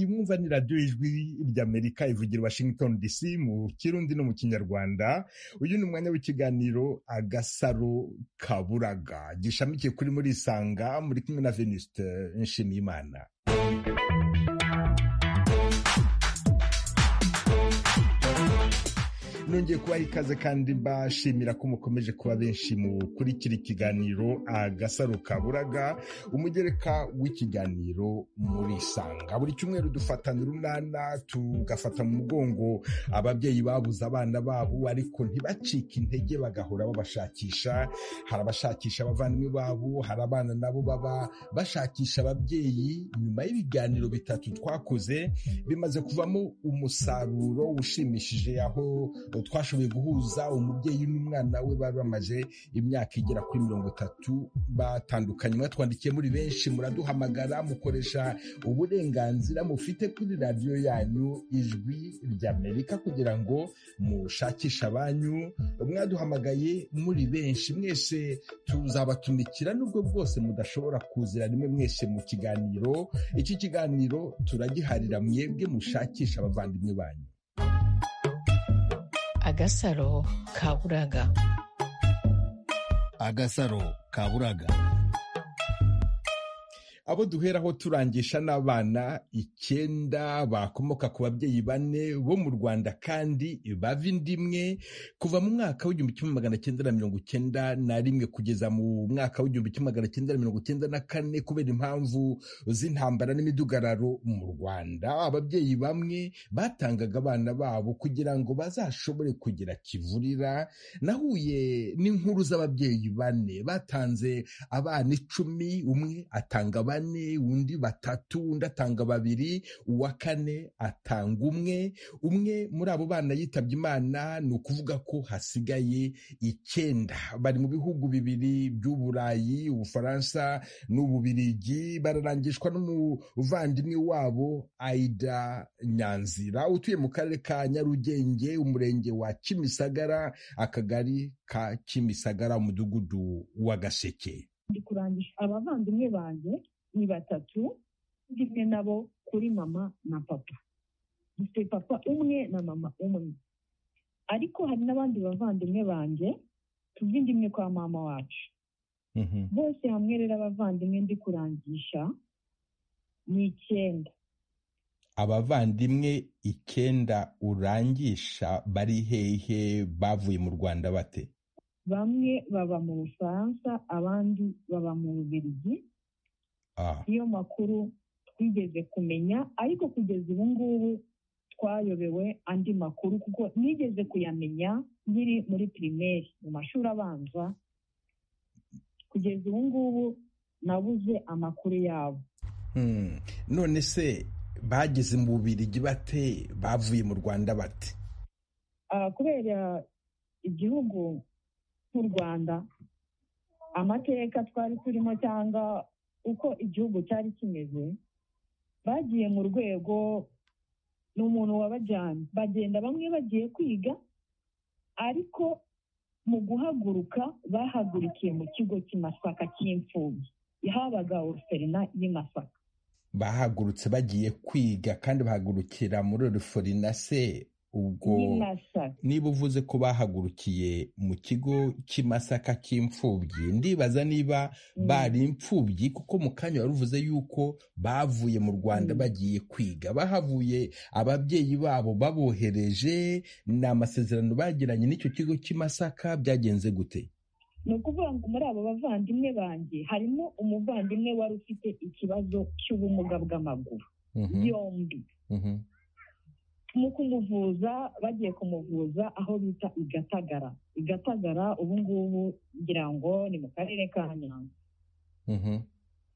mwumva ni radiyo ijwi ry'amerika ivugira washington dc mu kirundi no mu kinyarwanda uyu ni umwanya w'ikiganiro agasaro kaburaga gishamikiye kuri muri isanga muri kumwe na venuste nshimiyimana nongeye kubaha ikaze kandi mbashimira ko mukomeje kuba benshi mukurikira ikiganiro agasaro kaburaga umugereka w'ikiganiro murisanga buri cyumweru dufatanira urunana tugafata mu mugongo ababyeyi babuze abana babo ariko ntibacike intege bagahora babashakisha hari abashakisha abavandimwe babo hari abana nabo baba bashakisha ababyeyi nyuma y'ibiganiro bitatu twakoze bimaze kuvamo umusaruro ushimishije aho twashoboye guhuza umubyeyi n'umwana we bari bamaze imyaka igera kuri mirongo itatu batandukanye mwatwandikiye muri benshi muraduhamagara mukoresha uburenganzira mufite kuri radiyo yanyu ijwi ry'amerika kugira ngo mushakishe abanyu mwaduhamagaye muri benshi mwese tuzabatumikira nubwo bwose mudashobora kuzira rimwe mwese mu kiganiro iki kiganiro turagiharira mwebwe mushakisha abavandimwe banyu agasaro kaburaga agasaro kaburaga abo duheraho turangisha n'abana icyenda bakomoka ku babyeyi bane bo mu rwanda kandi bava inda imwe kuva mu mwaka w'igihumbi kimwe magana cyenda na mirongo icyenda na rimwe kugeza mu mwaka w'igihumbi kimwe magana cyenda na mirongo icyenda na kane kubera impamvu z'intambara n'imidugararo mu rwanda ababyeyi bamwe batangaga abana babo kugira ngo bazashobore kugira kivurira nahuye n'inkuru z'ababyeyi bane batanze abana icumi umwe atanga abana bane undi batatu undi atanga babiri uwa kane atanga umwe umwe muri abo bana yitabye imana ni ukuvuga ko hasigaye icyenda bari mu bihugu bibiri by'uburayi ubufaransa n'ububirigi bararangishwa n'umuvandimwe wabo aida nyanzira utuye mu karere ka nyarugenge umurenge wa kimisagara akagari ka kimisagara umudugudu wa gaseke ndi kurangisha abavandimwe banjye ni batatu ndimwe nabo kuri mama na papa dufite papa umwe na mama umwe ariko hari n'abandi bavandimwe banjye tuzi ndimwe kwa mama wacu bose hamwe rero abavandimwe ndi kurangisha ni icyenda abavandimwe icyenda urangisha bari hehe bavuye mu rwanda bate bamwe baba mu bufaransa abandi baba mu bubirigi niyo makuru twigeze kumenya ariko kugeza ubu ngubu twayobewe andi makuru kuko nigeze kuyamenya nkiri muri pirimeri mu mashuri abanza kugeza ubu ngubu nabuze amakuru yabo none se bageze mu bubirigi bate bavuye mu rwanda bate kubera igihugu nk'u rwanda amateka twari turimo cyangwa uko igihugu cyari kimeze bagiye mu rwego ni umuntu wabajyanye bagenda bamwe bagiye kwiga ariko mu guhaguruka bahagurukiye mu kigo cy'imasaka cy'imfubyi habaga oruferina y'Imasaka bahagurutse bagiye kwiga kandi bahagurukira muri oruferina se ubwo niba uvuze ko bahagurukiye mu kigo cy'imasaka cy'imfubyi ndibaza niba bari imfubyi kuko mu kanya wari uvuze yuko bavuye mu rwanda bagiye kwiga bahavuye ababyeyi babo babohereje ni amasezerano bagiranye n'icyo kigo cy'imasaka byagenze gute ni ukuvuga ngo muri abo bavandimwe banjye harimo umuvandimwe wari ufite ikibazo cy'ubumuga bw'amaguru yombi mu kumuvuza bagiye kumuvuza aho bita igatagara igatagara ubu ngubu ngira ngo ni mu karere ka nyanza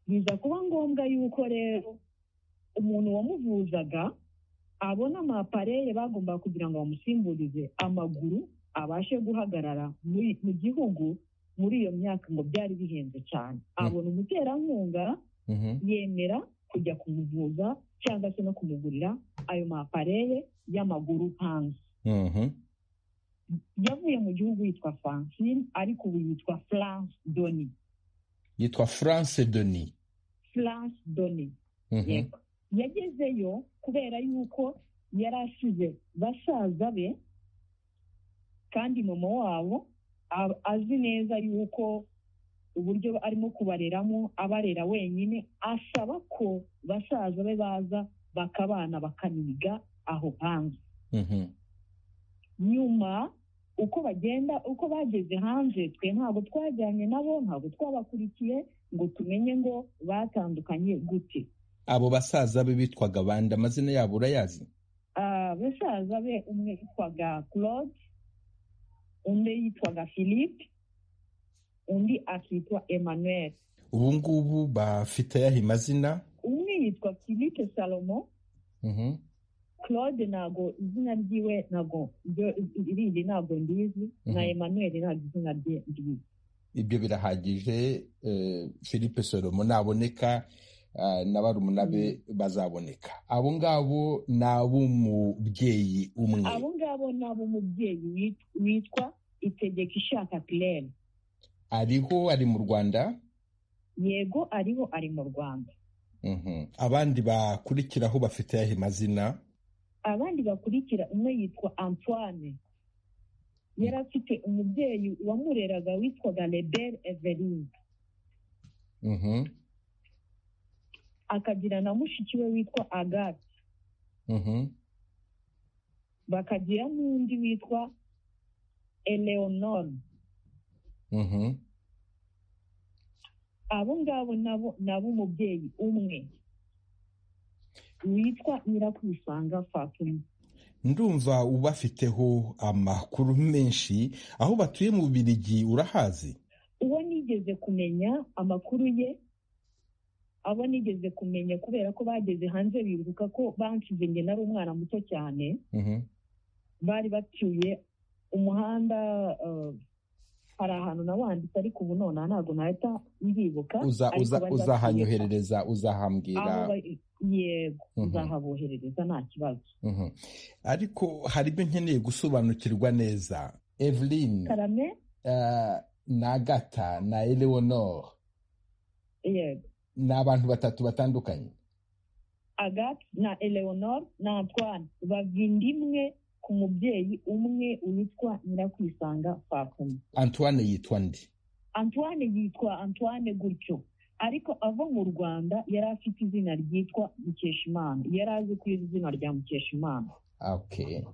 biza kuba ngombwa yuko rero umuntu wamuvuzaga abona amapareye bagomba kugira ngo bamusimburize amaguru abashe guhagarara mu gihugu muri iyo myaka ngo byari bihenze cyane abona umuterankunga yemera kujya kumuvuza cyangwa se no kumugurira ayo mapareye y'amaguru hanze yavuye mu gihugu yitwa francine ariko ubu yitwa france doni yitwa france doni france doni yagezeyo kubera yuko yari asize basaza be kandi mama wabo azi neza yuko uburyo arimo kubareramo abarera wenyine asaba ko basaza be baza bakabana bakaniga aho hanze nyuma uko bagenda uko bageze hanze twe ntabwo twajyanye nabo ntabwo twabakurikiye ngo tumenye ngo batandukanye gute abo basaza be bitwaga abandi amazina yabo urayazi abasaza be umwe yitwaga claude undi yitwaga philippe undi akitwa emmanuel ubu ngubu bafite ayahe mazina umwe yitwa philippe salomo claude ntabwo izina ryiwe ntabwo irindi ntabwo ndizi na emmanuel ntabwo izina rye ndizi ibyo birahagije philippe salomo naboneka na barumuna be bazaboneka abo ngabo ni ab'umubyeyi umwe abo ngabo ni ab'umubyeyi witwa itegeka ishaka pirere ariho ari mu rwanda yego ariho ari mu rwanda abandi bakurikiraho bafite ayahe mazina abandi bakurikira umwe yitwa antoine yari afite umubyeyi wamureraga witwaga rebere everine akagira na mushiki we witwa agate bakagira n'undi witwa eleonore abo ngabo nabo ni ab'umubyeyi umwe witwa nyirakwisanga fatuma ndumva ubafiteho amakuru menshi aho batuye mu bubirigi urahazi uwo nigeze kumenya amakuru ye abo nigeze kumenya kubera ko bageze hanze bibuka ko bansize njye nari umwana muto cyane bari batuye umuhanda hari ahantu nawanditse ariko ubu nonaha ntabwo nahita ndibuka uzahanyoherereza uzahambwira yego uzahaboherereza nta kibazo ariko hari ibyo nkeneye gusobanukirwa neza eveline karame ni agata na eleonore yego ni abantu batatu batandukanye agathe na eleonore na antoine bava inda imwe ku mubyeyi umwe witwa nyirakwisanga fakoma antoine yitwa ndi antoine yitwa antoine gutyo ariko ava mu rwanda yari afite izina ryitwa mukeshimana yari azi ku izina rya mukeshimana oke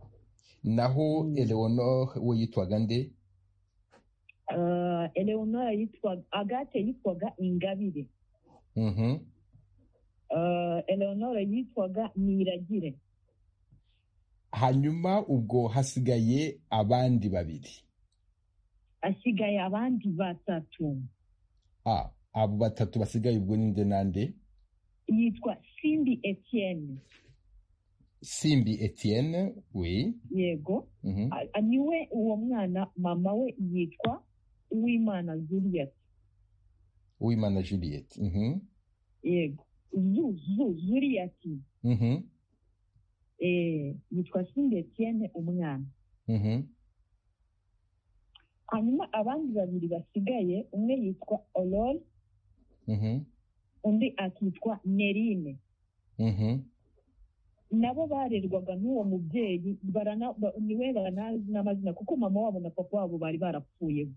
naho eleonore we yitwaga nde eleonore yitwaga agate yitwaga ingabire eleonore yitwaga niragire hanyuma ubwo hasigaye abandi babiri hasigaye abandi batatu abo batatu basigaye ubwo ni nde nande yitwa simbi etienne simbi etienne we yego niwe uwo mwana mama we yitwa uwimana zuriyati uwimana juliet yego zu zu zuriyati yitwa simba etienne umwana hanyuma abandi babiri basigaye umwe yitwa orore undi akitwa nerine nabo barerwaga n'uwo mubyeyi niwe baranazi n'amazina kuko mama wabo na papa wabo bari barapfuyeho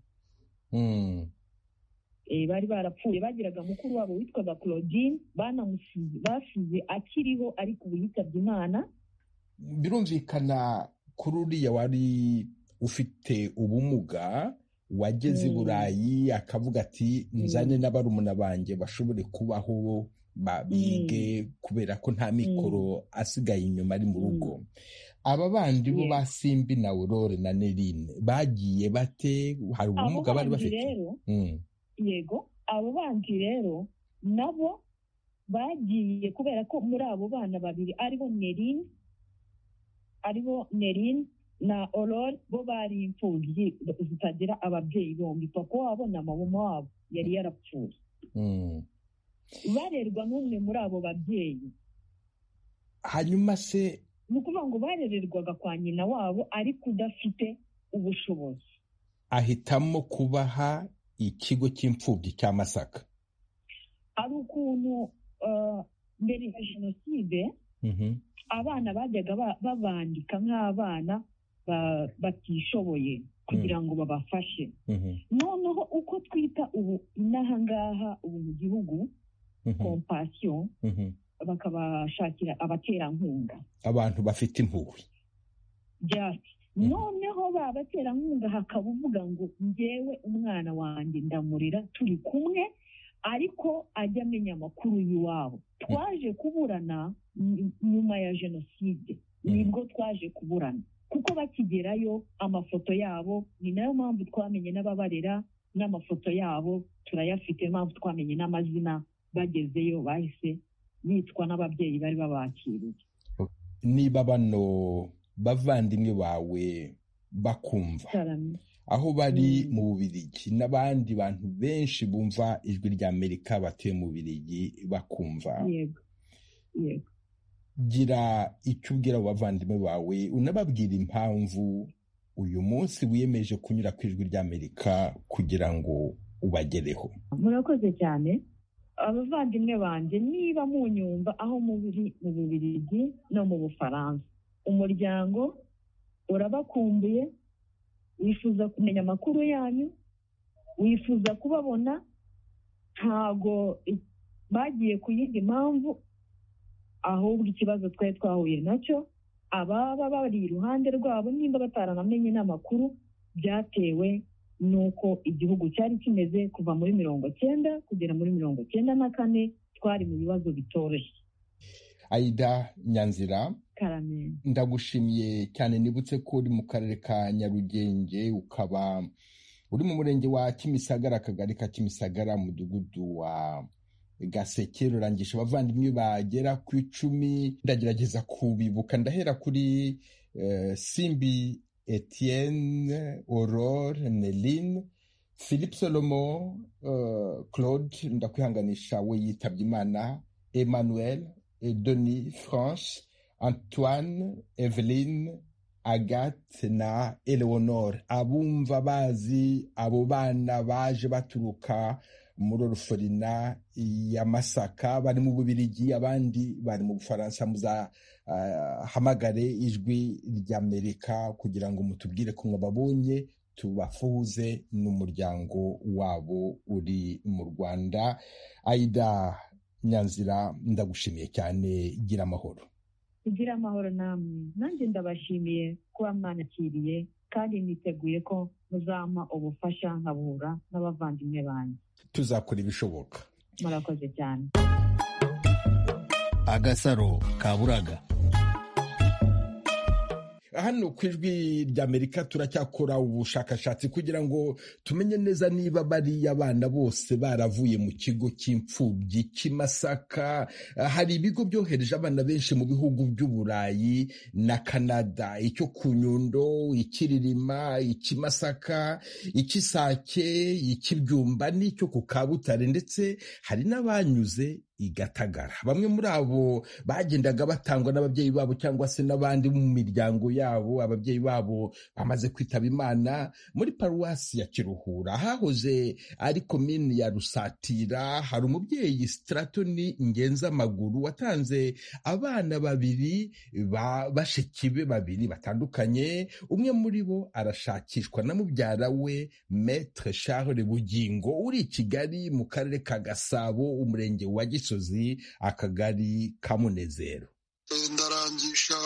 bari barapfuye bagiraga mukuru wabo witwaga claudine banamusize basize akiriho ariko ubu yitabye imana birumvikana kuri uriya wari ufite ubumuga wageze i burayi akavuga ati nzane n'abarumuna banjye bashobore kubaho bige kubera ko nta mikoro asigaye inyuma ari mu rugo aba bandi bo ba simbi na aurore na nerine bagiye bate hari ubumuga bari bafite yego abo bandi rero nabo bagiye kubera ko muri abo bana babiri aribo nerine aribo nerine na orore bo bari imfubyi zitagira ababyeyi bombi papa wabo na mama wabo yari yarapfuye barerwa n'umwe muri abo babyeyi hanyuma se ni ukuvuga ngo barererwaga kwa nyina wabo ariko udafite ubushobozi ahitamo kubaha ikigo cy'imfubyi cya masaka hari ukuntu mbere ya jenoside abana bajyaga babandika nk'abana batishoboye kugira ngo babafashe noneho uko twita ubu n'aha ngaha ubu mu gihugu kompasiyo bakabashakira abaterankunga abantu bafite impuhwe noneho ba baterankunga hakaba uvuga ngo ngewe umwana wanjye ndamurira turi kumwe ariko ajya amenya amakuru y'iwabo twaje kuburana nyuma ya jenoside nibwo twaje kuburana kuko bakigerayo amafoto yabo ni nayo mpamvu twamenye n'ababarera n'amafoto yabo turayafite mpamvu twamenye n'amazina bagezeyo bahise bitwa n'ababyeyi bari babakiriye niba bano bavandimwe bawe bakumva aho bari mu bubirigi n'abandi bantu benshi bumva ijwi ry'amerika batuye mu bubirigi bakumva gira icyo ubwira abo bavandimwe bawe unababwira impamvu uyu munsi wiyemeje kunyura ku ijwi ry'amerika kugira ngo ubagereho murakoze cyane abavandimwe banjye niba munyumva aho muri mu bubirigi no mu bufaransa umuryango urabakumbuye wifuza kumenya amakuru yanyu wifuza kubabona ntago bagiye ku yindi mpamvu ahubwo ikibazo twari twahuye nacyo ababa bari iruhande rwabo nimba bataranamenye n'amakuru byatewe n'uko igihugu cyari kimeze kuva muri mirongo cyenda kugera muri mirongo cyenda na kane twari mu bibazo bitoroshye ayida nyanzira ndagushimiye cyane nibutse ko uri mu karere ka nyarugenge ukaba uri mu murenge wa kimisagara akagari ka kimisagara umudugudu wa gaseke rurangisha abavandimwe bagera ku icumi ndagerageza kubibuka ndahera kuri simbi etienne aurore neline philippe solomo claude ndakwihanganisha we yitabye imana emmanuel denis france antoine eveline agathe na eleonore abumva bazi abo bana baje baturuka muri oruforina ya masaka bari mu bubirigi abandi bari mu bufaransa muzahamagare uh, ijwi ry'amerika kugira ngo mutubwire ko mwababonye tubafuze n'umuryango wabo uri mu rwanda aida nyanzira ndagushimiye cyane gira amahoro kugira amahoro namwe nanjye ndabashimiye kuba mwanakiriye kandi niteguye ko muzampa ubufasha nkabura n'abavandimwe banjye tuzakora ibishoboka murakoze cyane agasaro kaburaga hano ku ijwi ry'amerika turacyakora ubushakashatsi kugira ngo tumenye neza niba bariya abana bose baravuye mu kigo cy'imfubyi cy'imasaka hari ibigo byohereje abana benshi mu bihugu by'uburayi na kanada icyo ku nyundo ikiririma ikimasaka ikisake ikibyumba n'icyo ku kabutare ndetse hari n'abanyuze igatagara bamwe muri abo bagendaga batangwa n'ababyeyi babo cyangwa se n'abandi mu miryango yabo ababyeyi babo bamaze kwitaba imana muri paruwasi ya kiruhura hahoze ari komini ya rusatira hari umubyeyi sitratoni ngenza amaguru watanze abana babiri bashiki be babiri batandukanye umwe muri bo arashakishwa na mubyara we metre charles bugingo uri i kigali mu karere ka gasabo umurenge wa gisozi gisozi akagari kamunezero ndarangisha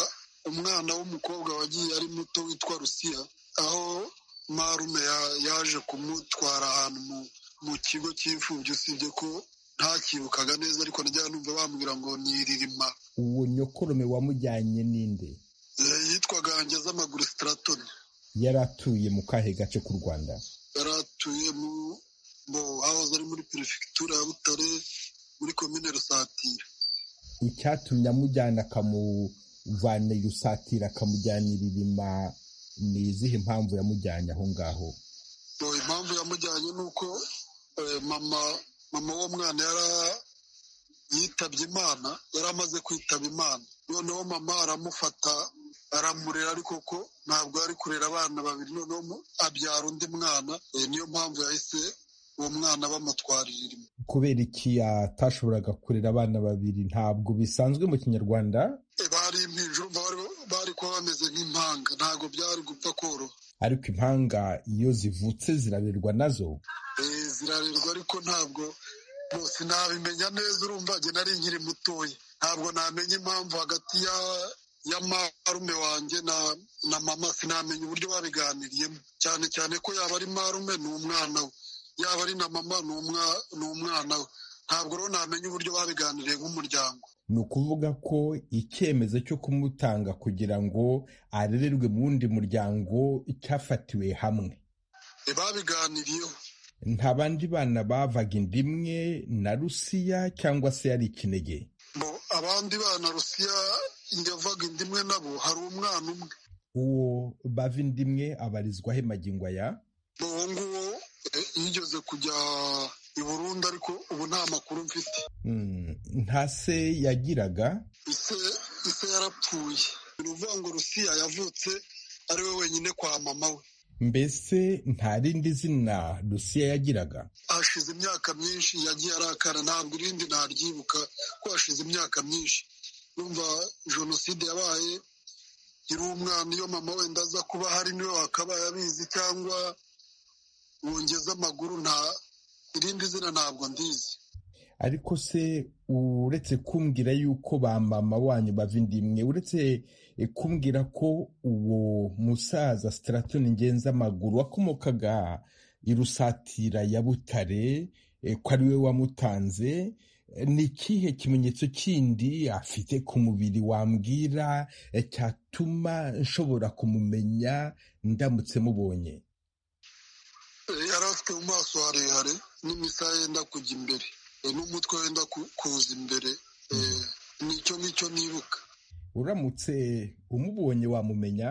umwana w'umukobwa wagiye ari muto witwa rusiya aho marume yaje kumutwara ahantu mu kigo cy'imfubyi usibye ko ntakibukaga neza ariko najya numva bambwira ngo ni iririma uwo nyokorome wamujyanye n'inde yitwaga ngezamaguru sitaratoni yari atuye mu kahe gace k'u rwanda yari atuye mu hahoze ari muri perefegitura ya butare muri komine rusatira icyatumye amujyana akamuvana rusatira akamujyana iririma ni izihe mpamvu yamujyanye aho ngaho impamvu yamujyanye ni uko mama mama w'uwo mwana yari yitabye imana yari amaze kwitaba imana noneho mama aramufata aramurera ariko ko ntabwo ari kurera abana babiri noneho abyara undi mwana niyo mpamvu yahise uwo mwana bamutwarira irimo kubera iki atashoboraga kurera abana babiri ntabwo bisanzwe mu kinyarwanda bari impinja bari kuba bameze nk'impanga ntabwo byari gupfa koroha ariko impanga iyo zivutse zirabirwa nazo zirarerwa ariko ntabwo bose ntabimenya neza urumva njye nari nkiri mutoya ntabwo namenya impamvu hagati ya ya marume wanjye na na mama sinamenya uburyo babiganiriyemo cyane cyane ko yaba ari marume ni umwana we yaba ari na mama ni umwana we ntabwo rero namenya uburyo babiganiriye nk'umuryango ni ukuvuga ko icyemezo cyo kumutanga kugira ngo arererwe mu wundi muryango cyafatiwe hamwe babiganiriyeho nta bandi bana bavaga inda imwe na rusiya cyangwa se yari ikinege abandi bana rusiya yavaga inda imwe nabo hari umwana umwe uwo bava inda imwe abarizwaho magingo aya uwo nguwo yigeze kujya i burundi ariko ubu nta makuru mfite nta se yagiraga ise yarapfuye ni ukuvuga ngo rusiya yavutse ari we wenyine kwa mama we mbese nta rindi zina rusiya yagiraga hashize imyaka myinshi yagiye arakara ntabwo irindi naryibuka ko hashize imyaka myinshi numva jenoside yabaye iri umwana iyo mama wenda aza kuba hari niwe wakabaye abizi cyangwa wongeza amaguru nta irindi zina ntabwo ndizi ariko se uretse kumbwira yuko ba mama wanyu bava indi imwe uretse kumbwira ko uwo musaza sitaratoni ngenza amaguru wakomokaga irusatira ya butare ko ari we wamutanze ni ikihe kimenyetso kindi afite ku mubiri wambwira cyatuma nshobora kumumenya ndamutse mubonye yari afite mu maso harehare n'imisaya yenda kujya imbere n'umutwe wenda kuza imbere nicyo ngicyo nibuka uramutse umubonye wamumenya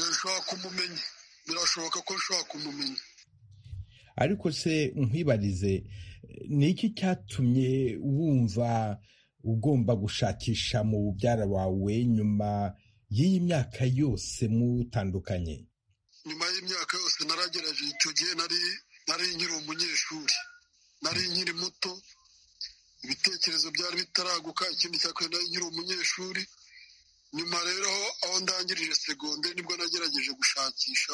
nshobora kumumenya birashoboka ko nshobora kumumenya ariko se nkwibarize ni iki cyatumye wumva ugomba gushakisha mu byara wawe nyuma y'iyi myaka yose mutandukanye nyuma y'imyaka yose naragerageje icyo gihe nari nkiri umunyeshuri nari nkiri muto ibitekerezo byari bitaraguka ikindi cya kane nari nkiri umunyeshuri nyuma rero aho ndangirije segonde nibwo nagerageje gushakisha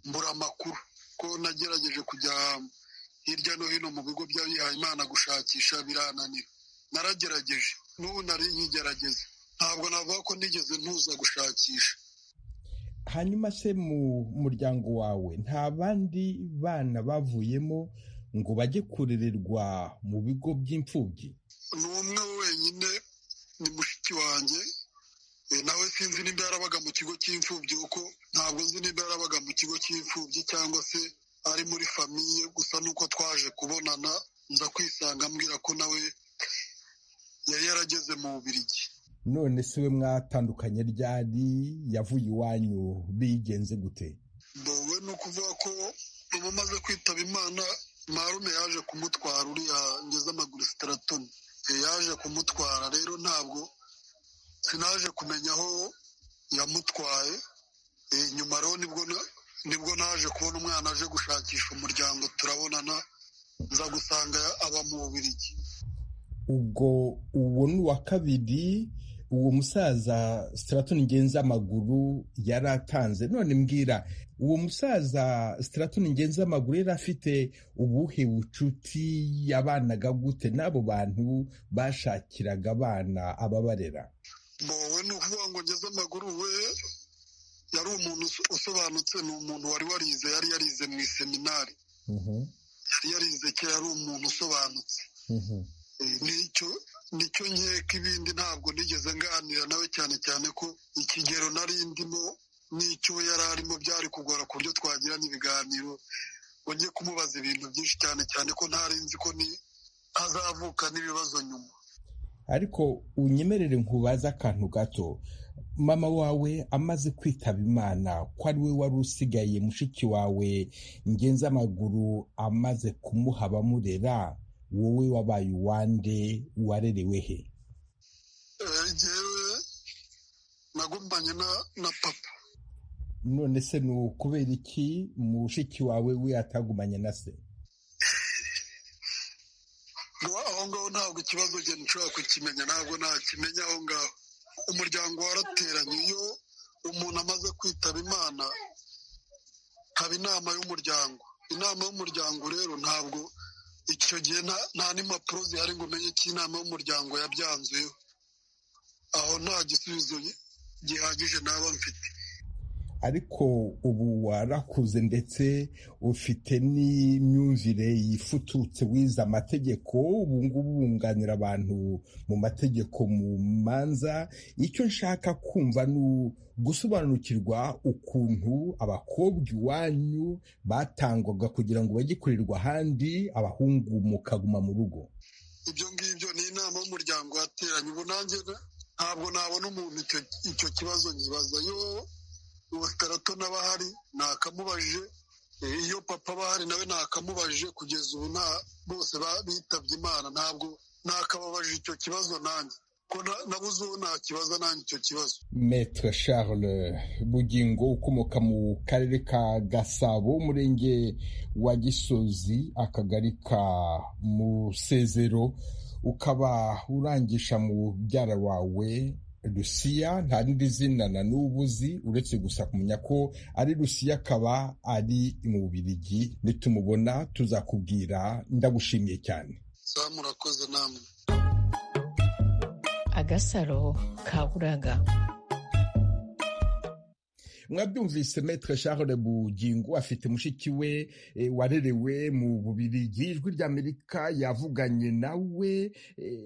mbura amakuru ko nagerageje kujya hirya no hino mu bigo by'abihaye imana gushakisha birananira naragerageje n'ubu nari nkigerageza ntabwo navuga ko nigeze ntuza gushakisha hanyuma se mu muryango wawe nta bandi bana bavuyemo ngo bajye kurererwa mu bigo by'imfubyi ni umwe wenyine ni mushiki wanjye nawe sinzi nimba yarabaga mu kigo cy'imfubyi kuko ntabwo nzi nimba yarabaga mu kigo cy'imfubyi cyangwa se ari muri famiye gusa nuko twaje kubonana nza kwisanga ambwira ko nawe yari yarageze mu bubirigi none se we mwatandukanye ryari yavuye iwanyu bigenze gute we ni ukuvuga ko ubu umaze kwitaba imana marume yaje kumutwara uriya ngeze amaguru sitaratoni yaje kumutwara rero ntabwo sinaje kumenya aho yamutwaye nyuma rero nibwo naje kubona umwana aje gushakisha umuryango turabonana nza gusanga aba mu bubirigi ubwo uwo ni uwa kabiri uwo musaza sitaratoni ngenza amaguru yari atanze none mbwira uwo musaza sitaratoni ngenza amaguru yari afite ubuhe bucuti yabanaga gute n'abo bantu bashakiraga abana ababarera wowe ni ukuvuga ngo ngeze amaguru we yari umuntu usobanutse ni umuntu wari warize yari yarize mu iseminari yari yarize kera ari umuntu usobanutse nicyo nicyo nkeka ibindi ntabwo nigeze nganira nawe cyane cyane ko ikigero nari ndimo n'icyo we yari arimo byari kugora ku buryo twagirana ibiganiro wongeye kumubaza ibintu byinshi cyane cyane ko ntari nzi ko hazavuka n'ibibazo nyuma ariko unyemerere nkubaze akantu gato mama wawe amaze kwitaba imana ko ari we wari usigaye mushiki wawe ngenza amaguru amaze kumuha bamurera wowe wabaye uwande warerewe he ngewe nagumanye na papa none se ni ukubera iki mushiki wawe we atagumanye na se aho ngaho ntabwo ikibazo njye nshobora kukimenya ntabwo nakimenya aho ngaho umuryango warateranye iyo umuntu amaze kwitaba imana haba inama y'umuryango inama y'umuryango rero ntabwo icyo gihe nta n'impapuro zihari ngo umenye ko inama y'umuryango yabyanzuyeho aho nta gisubizo gihagije naba mfite ariko ubu warakuze ndetse ufite n'imyumvire yifututse wize amategeko ubu ngubu wunganira abantu mu mategeko mu manza icyo nshaka kumva ni gusobanukirwa ukuntu abakobwa iwanyu batangwaga kugira ngo bajye kurerwa ahandi abahungu mukaguma mu rugo ibyo ngibyo ni inama y'umuryango wateranye ubu nanjye ntabwo nabona umuntu icyo kibazo nkibaza yo batarato n'abahari nakamubajije iyo papa bahari nawe nakamubajije kugeza ubu nta bose bitabye imana ntabwo nakababajije icyo kibazo nanjye ko nabuze uwo nakibaza nanjye icyo kibazo metre charles bugingo ukomoka mu karere ka gasabo umurenge wa gisozi akagari ka musezero ukaba urangisha mu byara wawe rusiya nta rindi zina na n'ubu uzi uretse gusa kumenya ko ari rusiya akaba ari mu bubirigi nitumubona tuzakubwira ndagushimiye cyane murakoze namwe agasaro kaburaga mwabyumvise metre charles bugingo afite mushiki we warerewe mu bubirigi ijwi ry'amerika yavuganye nawe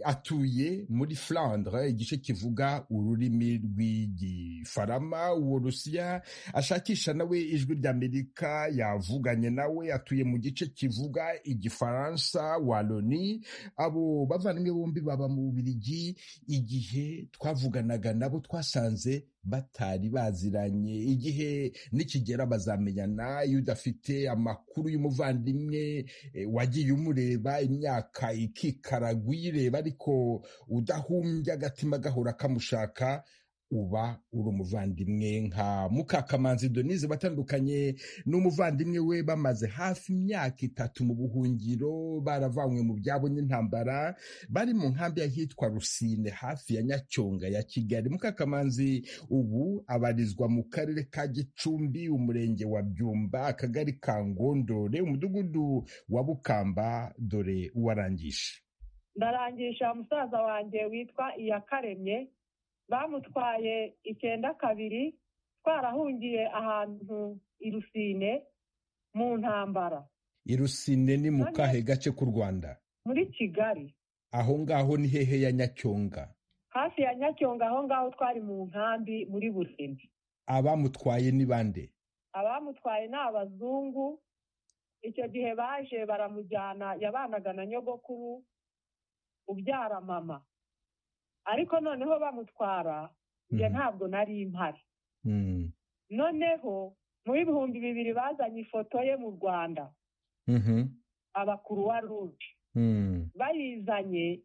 atuye muri flandre igice kivuga ururimi rw'igifarama uwo rusiya ashakisha nawe ijwi ry'amerika yavuganye nawe atuye mu gice kivuga igifaransa waloni abo bavandimwe bombi baba mu bubirigi igihe twavuganaga nabo twasanze batari baziranye igihe nikigera bazamenyana iyo udafite amakuru y'umuvandimwe wagiye umureba imyaka ikikaraga uyireba ariko udahumbya agatima gahora kamushaka uba uri umuvandimwe nka mukakamanzi denise batandukanye n'umuvandimwe we bamaze hafi imyaka itatu mu buhungiro baravanywe mu byabo n'intambara bari mu nkambi y'ahitwa rusine hafi ya nyacyonga ya kigali mukakamanzi ubu abarizwa mu karere ka gicumbi umurenge wa byumba akagari ka ngondore umudugudu wa bukamba dore uwarangisha ndarangisha musaza wanjye witwa iyakaremye bamutwaye icyenda kabiri twarahungiye ahantu i rusine mu ntambara i rusine ni mu kahe gace k'u rwanda muri kigali aho ngaho ni hehe ya nyacyonga hafi ya nyacyonga aho ngaho twari mu nkambi muri busine abamutwaye ni bande abamutwaye ni abazungu icyo gihe baje baramujyana yabanaga na nyogokuru ubyara mama ariko noneho bamutwara njye ntabwo nari impari noneho mu bihumbi bibiri bazanye ifoto ye mu rwanda abakuruwa ruje bayizanye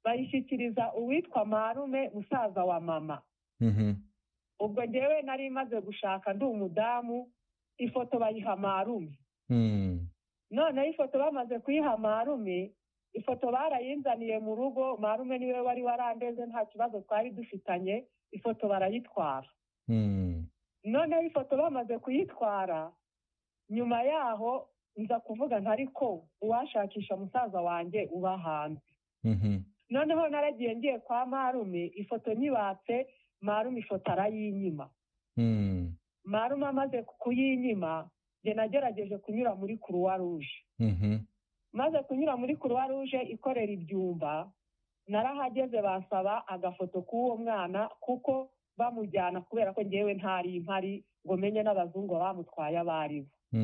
bayishyikiriza uwitwa marume musaza wa mama ubwo ngewe nari imaze gushaka ndi umudamu ifoto bayiha marume noneho ifoto bamaze kuyiha marume ifoto barayinzaniye mu rugo marume niwe wari warandeze nta kibazo twari dufitanye ifoto barayitwara noneho ifoto bamaze kuyitwara nyuma yaho nza kuvuga ntari ko uwashakisha musaza wanjye uba hanze noneho naragiye ngiye kwa marume ifoto nyibatse marume ifoto arayinyima marume amaze kuyinyima njye nagerageje kunyura muri kuruwa ruje maze kunyura muri kuruwa ruje ikorera ibyumba narahageze basaba agafoto k'uwo mwana kuko bamujyana kubera ko ngewe ntari impari ngo menye n'abazungu bamutwaye abo ari bo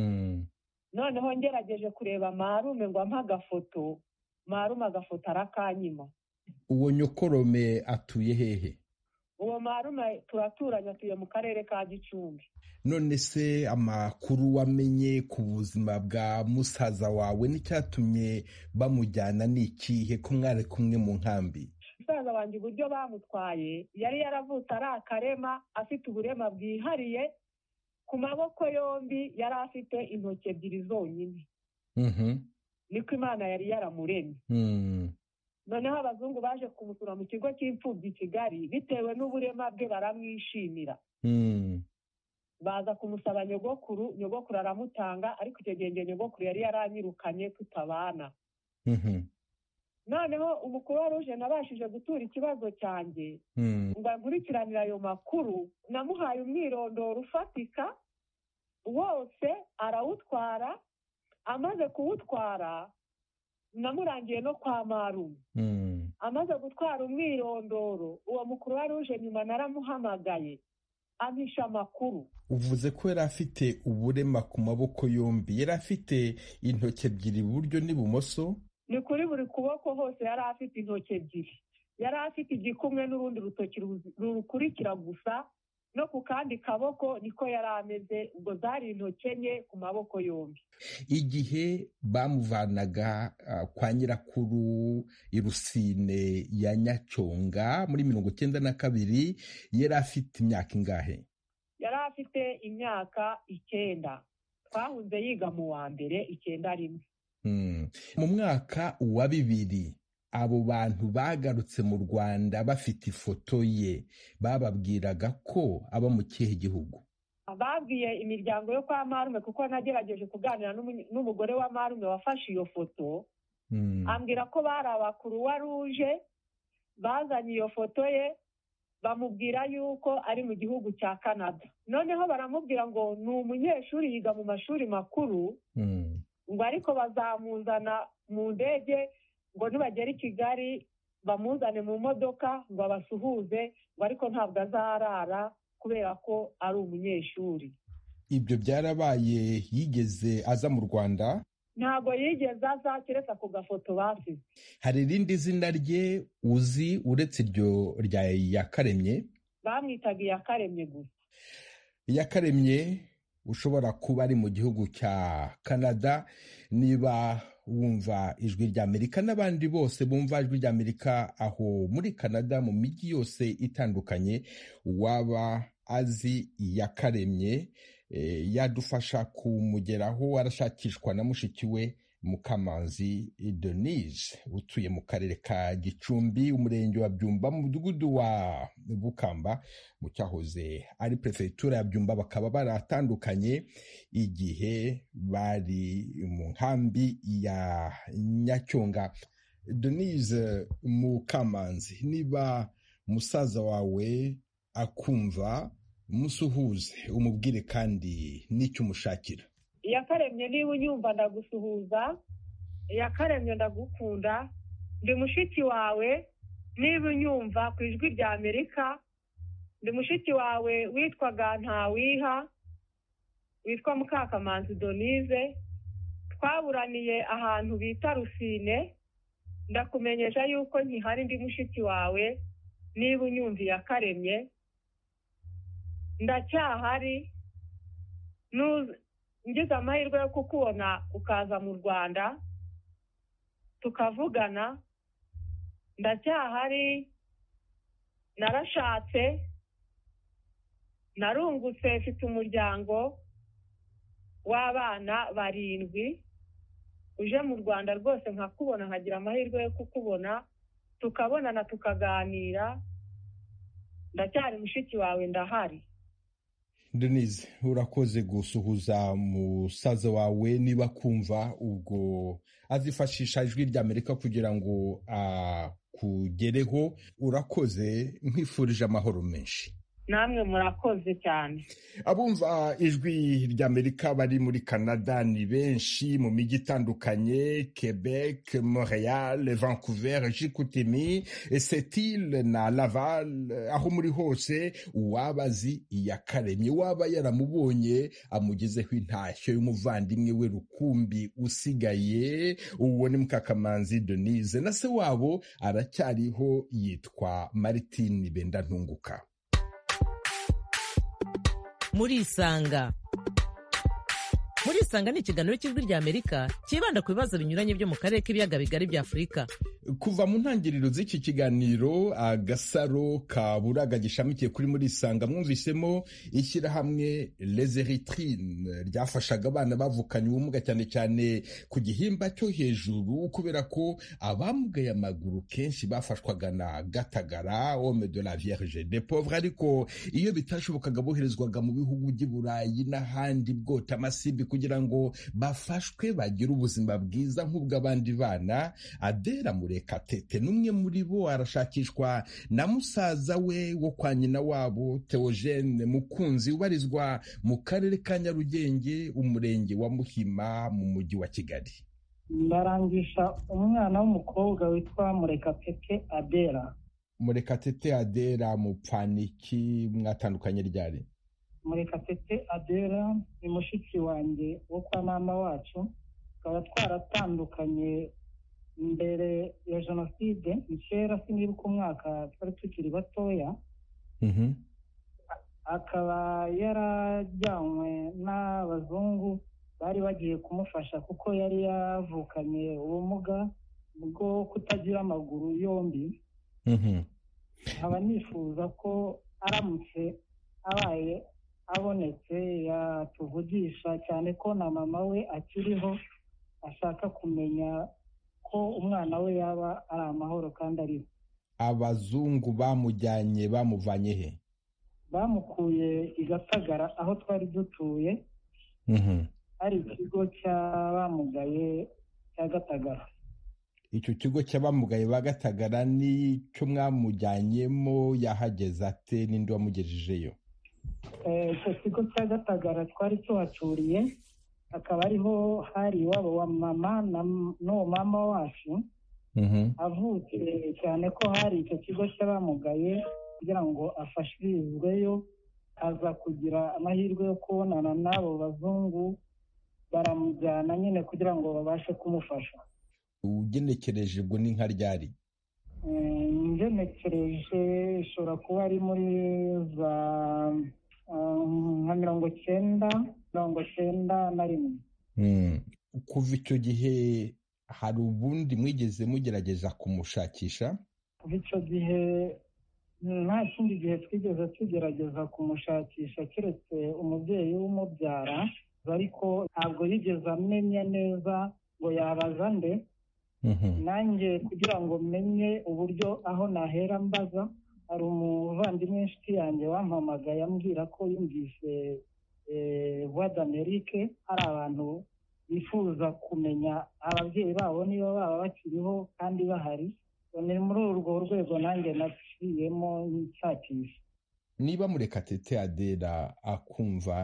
noneho ngerageje kureba marume ngo ampe agafoto marume agafoto arakanyima uwo nyokorome atuye hehe uwo marume turaturanye atuye mu karere ka gicumbi none se amakuru wamenye ku buzima bwa musaza wawe n'icyatumye bamujyana ni ikihe ko mwari kumwe mu nkambi musaza wanjye uburyo bamutwaye yari yaravutse ari akarema afite uburema bwihariye ku maboko yombi yari afite intoki ebyiri zonyine niko imana yari yaramuremye noneho abazungu baje kumusura mu kigo cy'imfubyi i kigali bitewe n'uburema bwe baramwishimira baza kumusaba nyogokuru nyogokuru aramutanga ariko icyo gihe ngo nyogokuru yari yaranyirukanye tutabana noneho umukuru ruje nabashije gutura ikibazo cyanjye ngo nkurikiranire ayo makuru namuhaye umwirondoro ufatika wose arawutwara amaze kuwutwara namurangiye no kwa marume amaze gutwara umwirondoro uwo mukuru ruje nyuma naramuhamagaye ampisha amakuru uvuze ko yari afite uburema ku maboko yombi yari afite intoki ebyiri iburyo n'ibumoso ni kuri buri kuboko hose yari afite intoki ebyiri yari afite igikumwe n'urundi rutoki rukurikira gusa no ku kandi kaboko niko yari ameze ubwo zari intoki enye ku maboko yombi igihe bamuvanaga kwa nyirakuru irusine ya nyacyonga muri mirongo icyenda na kabiri yari afite imyaka ingahe yari afite imyaka icyenda twahunze yiga mu wa mbere icyenda rimwe mu mwaka wa bibiri abo bantu bagarutse mu rwanda bafite ifoto ye bababwiraga ko aba mu kihe gihugu babwiye imiryango yo kwa marume kuko nagerageje kuganira n'umugore wa marume wafashe iyo foto ambwira ko bari abakuruwa ruje bazanye iyo foto ye bamubwira yuko ari mu gihugu cya canada noneho baramubwira ngo ni umunyeshuri yiga mu mashuri makuru ngo ariko bazamuzana mu ndege ngo nibagera i kigali bamuzane mu modoka ngo abasuhuze ngo ariko ntabwo azarara kubera ko ari umunyeshuri ibyo byarabaye yigeze aza mu rwanda ntabwo yigeze aza keretse ku gafoto basize hari irindi zina rye uzi uretse iryo rya yakaremye bamwitaga iyakaremye gusa iyakaremye ushobora kuba ari mu gihugu cya canada niba wumva ijwi ry'amerika n'abandi bose bumva ijwi ry'amerika aho muri canada mu mijyi yose itandukanye waba azi iyakaremye yadufasha kumugeraho arashakishwa na mushiki we mukamanzi denise utuye mu karere ka gicumbi umurenge wa byumba mu mudugudu wa bukamba mu cyahoze ari perefegitura ya byumba bakaba baratandukanye igihe bari mu nkambi ya nyacyonga denise mukamanzi niba musaza wawe akumva musuhuze umubwire kandi n'icyo umushakira iyakaremye niba unyumva ndagusuhuza iyakaremye ndagukunda ndi mushiki wawe niba unyumva ku ijwi rya amerika ndi mushiki wawe witwaga ntawiha witwa mukakamanzi donise twaburaniye ahantu bita rusine ndakumenyesha yuko nkihari ndi mushiki wawe niba unyumva iyakaremye ndacyahari ngize amahirwe yo kukubona ukaza mu rwanda tukavugana ndacyahari narashatse narungutse mfite umuryango w'abana barindwi uje mu rwanda rwose nkakubona nkagira amahirwe yo kukubona tukabonana tukaganira ndacyari mushiki wawe ndahari denise urakoze gusuhuza musaza wawe niba kumva ubwo azifashisha ijwi ry'amerika kugira ngo akugereho urakoze nkwifurije amahoro menshi namwe murakoze cyane abumva ijwi ry'amerika bari muri canada ni benshi mu mijyi itandukanye quebec montreal vancouver jikutimi setil na laval aho muri hose uwaba azi iyakaremye waba yaramubonye amugezeho intashyo y'umuvandimwe we rukumbi usigaye uwo ni mukakamanzi denise na se wabo aracyariho yitwa martine bendantunguka murisanga murisanga ni ikiganiro cy'ijwi ry'amerika cyibanda ku bibazo binyuranye byo mu karere k'ibiyaga bigari bya afurika kuva mu ntangiriro z'iki kiganiro agasaro ka buraga gishamikiye kuri murisanga mwumvisemo ishyirahamwe lezeritine ryafashaga abana bavukanye ubumuga cyane cyane ku gihimba cyo hejuru kubera ko abamugaye amaguru kenshi bafashwaga na gatagara homme de la vierge de pauvre ariko iyo bitashobokaga boherezwaga mu bihugu by'i burayi n'ahandi bwota amasimbi kugira ngo bafashwe bagire ubuzima bwiza nk'ubw'abandi bana adera murekatete n'umwe muri bo arashakishwa na musaza we wo kwa nyina wabo teogene mukunzi ubarizwa mu karere ka nyarugenge umurenge wa muhima mu mujyi wa kigali ndarangisha umwana w'umukobwa witwa murekatete adera murekatete adera mupfaniki mwatandukanye ryari murekatete adera ni mushiki wanjye wo kwa mama wacu tukaba twaratandukanye mbere ya jenoside ni kera sinibuka umwaka twari tukiri batoya akaba yarajyanywe n'abazungu bari bagiye kumufasha kuko yari yavukanye ubumuga bwo kutagira amaguru yombi nkaba nifuza ko aramutse abaye abonetse yatuvugisha cyane ko na mama we akiriho ashaka kumenya ko umwana we yaba ari amahoro kandi ariho abazungu bamujyanye bamuvanye he bamukuye i gatagara aho twari dutuye hari ikigo cy'abamugaye cya gatagara icyo kigo cy'abamugaye ba gatagara n'icyo mwamujyanyemo yahageze ate n'indi wamugejejeyo icyo kigo cya gatagara twari tuhacuriye akaba ariho hari iwabo wa mama n'uwo mama wacu avutse cyane ko hari icyo kigo cy'abamugaye kugira ngo afashirizweyo aza kugira amahirwe yo kubonana n'abo bazungu baramujyana nyine kugira ngo babashe kumufasha ugenekereje ubwo ni nka ryari ngenekereje ishobora kuba ari muri za nka mirongo cyenda mirongo cyenda na rimwe kuva icyo gihe hari ubundi mwigeze mugerageza kumushakisha kuva icyo gihe nta kindi gihe twigeze tugerageza kumushakisha keretse umubyeyi w'umubyara ariko ntabwo yigeze amenya neza ngo yabaza nde nanjye kugira ngo menye uburyo aho nahera mbaza hari umuvandimwe inshuti yanjye wampamagaye ambwira ko yumvise vuba d'amerike hari abantu bifuza kumenya ababyeyi babo niba baba bakiriho kandi bahari ni muri urwo rwego nanjye naciyemo nshakisha niba murekatete adera akumva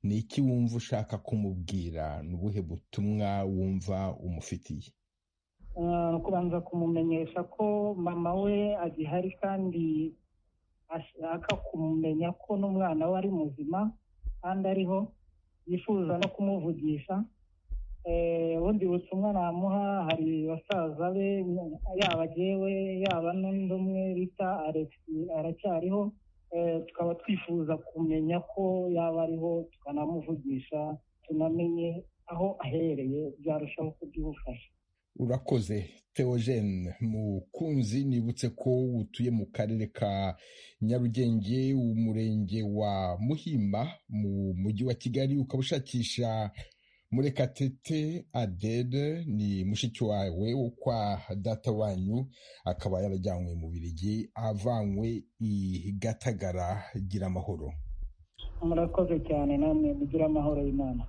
ni iki wumva ushaka kumubwira ni ubuhe butumwa wumva umufitiye kubanza kumumenyesha ko mama we agihari kandi ashaka kumumenya ko n'umwana we ari muzima kandi ariho yifuza no kumuvugisha ubundi butumwa namuha hari basaza be yaba agewe yaba n'undi umwe bita aregisi aracyariho tukaba twifuza kumenya ko yaba ariho tukanamuvugisha tunamenye aho ahereye byarushaho kubyimufasha urakoze teogene mukunzi nibutse ko utuye mu karere ka nyarugenge umurenge wa muhima mu mujyi wa kigali ukaba ushakisha murekatete adede ni mushiki wawe wo kwa data wanyu akaba yarajyanywe mu birigi avanywe i gatagara gira amahoro murakoze cyane namwe mugira amahoro y'imana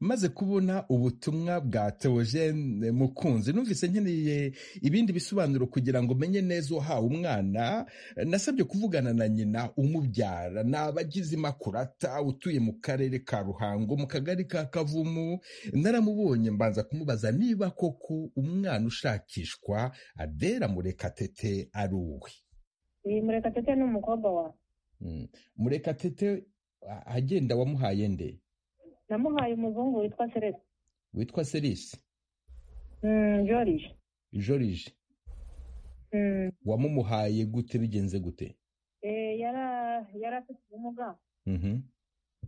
maze kubona ubutumwa bwa teogene mukunzi numvise nkeneye ibindi bisobanuro kugira ngo menye neza uhawe umwana nasabye kuvugana na nyina umubyara ni abagize imakurata utuye mu karere ka ruhango mu kagari ka kavumu naramubonye mbanza kumubaza niba koko umwana ushakishwa adera murekatete ari uwe murekatete ni umukobwa wawe murekatete agenda wamuhaye nde namuhaye umuzungu witwa seresi witwa serisi jorije jorije wamumuhaye gute bigenze gute yari afite ubumuga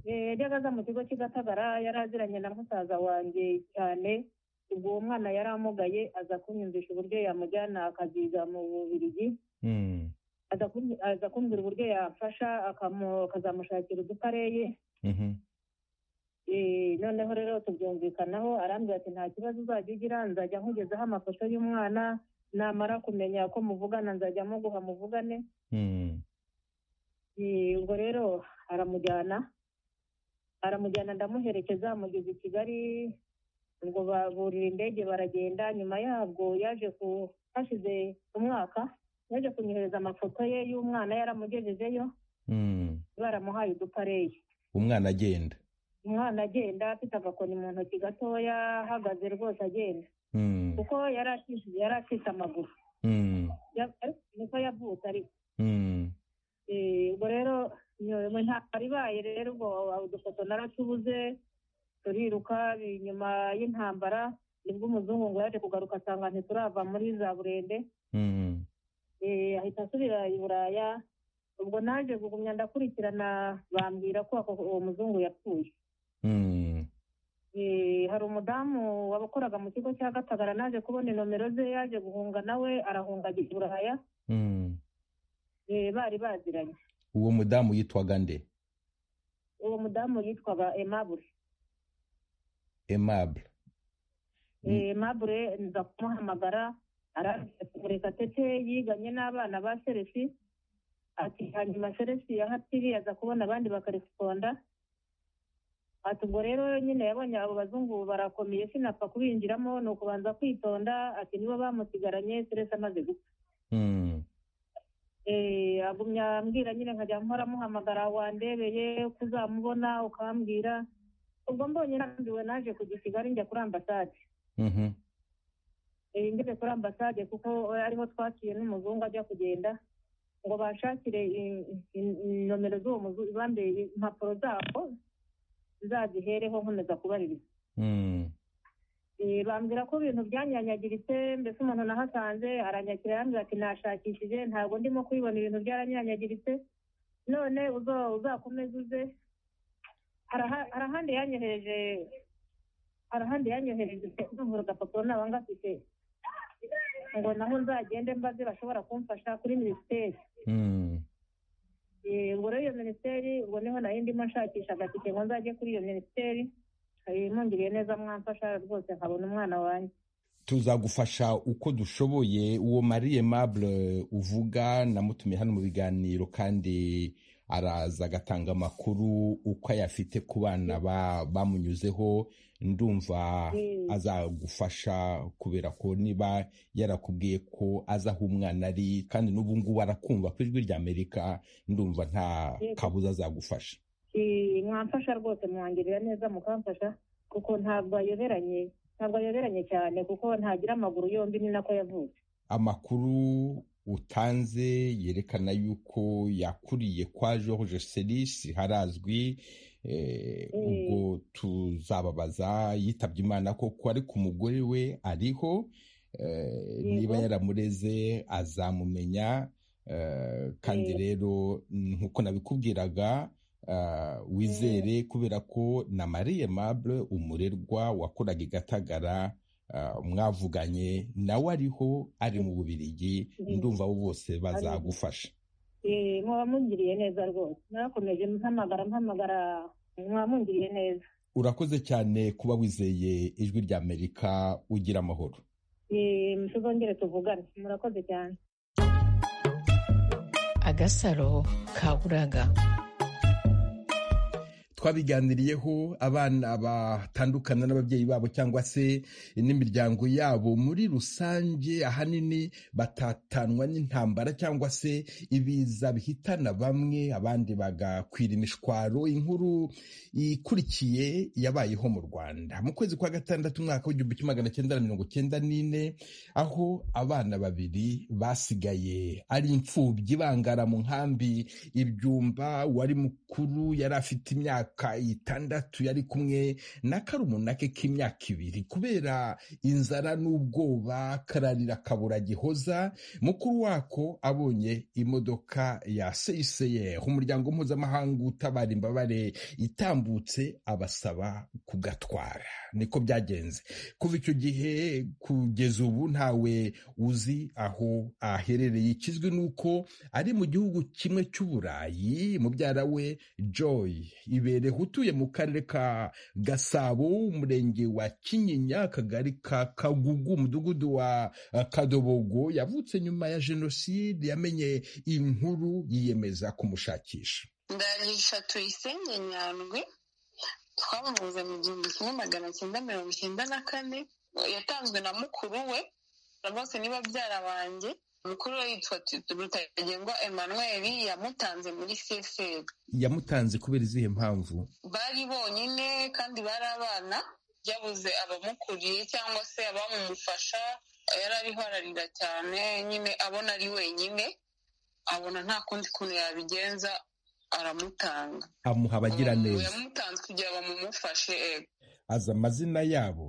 yajyaga aza mu kigo cy'igatagara yari aziranye na musaza wanjye cyane ubwo uwo mwana yari amugaye aza kunyumvisha uburyo yamujyana akaziga mu bubirigi aza kumbwira uburyo yafasha akazamushakira udupareye noneho rero tubyumvikanaho arambwira ati nta kibazo uzajya ugira nzajya nkugezaho amafoto y'umwana namara kumenya ko muvugana nzajya muguha muvugane ubwo rero aramujyana aramujyana ndamuherekeza amugeza i kigali ubwo baburira indege baragenda nyuma yabwo yaje ku hashize umwaka yaje kunyohereza amafoto ye y'umwana yaramugejejeyo baramuhaye udupareye umwana agenda umwana agenda afite agakoni mu ntoki gatoya ahagaze rwose agenda kuko yari acitse amaguru niko yavutse ariko ubwo rero ntabwo ibaye rero ubwo udufoto naratubuze turiruka inyuma y'intambara nibwo umuzungu ngo yaje kugaruka asanga ntiturava muri za burende ahita asubira i buraya ubwo naje kugumya ndakurikirana bambwira ko uwo muzungu yapfuye hari umudamu wakoraga mu kigo cya gatagara naje kubona inomero ze yaje guhunga nawe arahunga i buraya bari baziranye uwo mudamu yitwaga nde uwo mudamu yitwaga emabure emabure emabure nza kumuhamagara arareka tete yiganye n'abana ba seresi ati hanyuma seresi ya hatiri aza kubona abandi bakaresiponda ati ubwo rero nyine yabonye abo bazungu barakomeye sinapfa kubinjiramo ni ukubanza kwitonda ati nibo bamusigaranye seresi amaze gupfa agumya ambwira nyine nkajya mpora muhamagara wandebeye ko uzamubona ukambwira ubwo mbonye narambiwe naje kujya i kigali njya kuri ambasade ngeze kuri ambasade kuko ariho twakiye n'umuzungu ajya kugenda ngo bashakire nomero z'uwo muzungu impapuro zabo zazihereho nkomeza kubaririza bambwira ko ibintu byanyanyagiritse mbese umuntu nahasanze aranyakira yambwira ati nashakishije ntabwo ndimo kubibona ibintu byaranyanyagiritse none uzakomeze uze hari ahandi yanyohereje hari ahandi yanyohereje ndumvura agapapuro naba ngafite ngo naho nzagende mbaze bashobora kumfasha kuri minisiteri ubwo rero iyo minisiteri ubwo niho nayo ndimo nshakisha agatike ngo nzajye kuri iyo minisiteri mwungiriye neza mwamfasha rwose nkabona umwana wanjye tuzagufasha uko dushoboye uwo mariye mabure uvuga namutumiye hano mu biganiro kandi araza agatanga amakuru uko ayafite ku bana bamunyuzeho ndumva azagufasha kubera ko niba yarakubwiye ko azi aho umwana ari kandi n'ubu ngubu arakumva ku ijwi rya amerika ndumva nta kabuza azagufasha mwamfasha rwose mwangirira neza mukamfasha kuko ntabwo ayoberanye ntabwo ayoberanye cyane kuko ntagira amaguru yombi ni nako yavutse amakuru utanze yerekana yuko yakuriye kwa george serisi harazwi ubwo tuzababaza yitabye imana koko ariko umugore we ariho niba yaramureze azamumenya kandi rero nk'uko nabikubwiraga wizere kubera ko na mariye mabure umurerwa wakoraga i gatagara mwavuganye nawe ariho ari mu bubirigi ndumva abo bose bazagufasha muba mungiriye neza rwose mwakomeje mpamagara mpamagara mwamungiriye neza urakoze cyane kuba wizeye ijwi rya amerika ugira amahoro tuzongere tuvugane murakoze cyane agasaro kaburaga twabiganiriyeho abana batandukana n'ababyeyi babo cyangwa se n'imiryango yabo muri rusange ahanini batatanwa n'intambara cyangwa se ibiza bihitana bamwe abandi bagakwira imishwaro inkuru ikurikiye yabayeho mu rwanda mu kwezi kwa gatandatu umwaka w'igihumbi kimwe magana cyenda na mirongo cyenda n'ine aho abana babiri basigaye ari imfubyi bangara mu nkambi ibyumba wari mukuru yari afite imyaka y'imyaka itandatu yari kumwe na karumuna ke k'imyaka ibiri kubera inzara n'ubwoba kararira kabura gihoza mukuru wako abonye imodoka ya CICR umuryango mpuzamahanga utabara imbabare itambutse abasaba kugatwara niko byagenze kuva icyo gihe kugeza ubu ntawe uzi aho aherereye ikizwi nuko ari mu gihugu kimwe cy'uburayi mubyara we joy ibereho utuye mu karere ka gasabo umurenge wa kinyinya akagari ka kagugu umudugudu wa kadobogo yavutse nyuma ya jenoside yamenye inkuru yiyemeza kumushakisha ndarisha tuyisenge nyandwi twamuvuze mu gihumbi kimwe magana cyenda mirongo icyenda na kane yatanzwe na mukuru we na bose ni babyara banjye mukuru we yitwa rutagengwa emmanuel yamutanze muri seseri yamutanze kubera izihe mpamvu bari bonyine kandi bari abana byabuze abamukuriye cyangwa se abamumufasha yari arihararira cyane nyine abona ari wenyine abona nta kundi kuntu yabigenza aramutanga amuha abagiraneza yamutanze kugira bamumufashe azi amazina yabo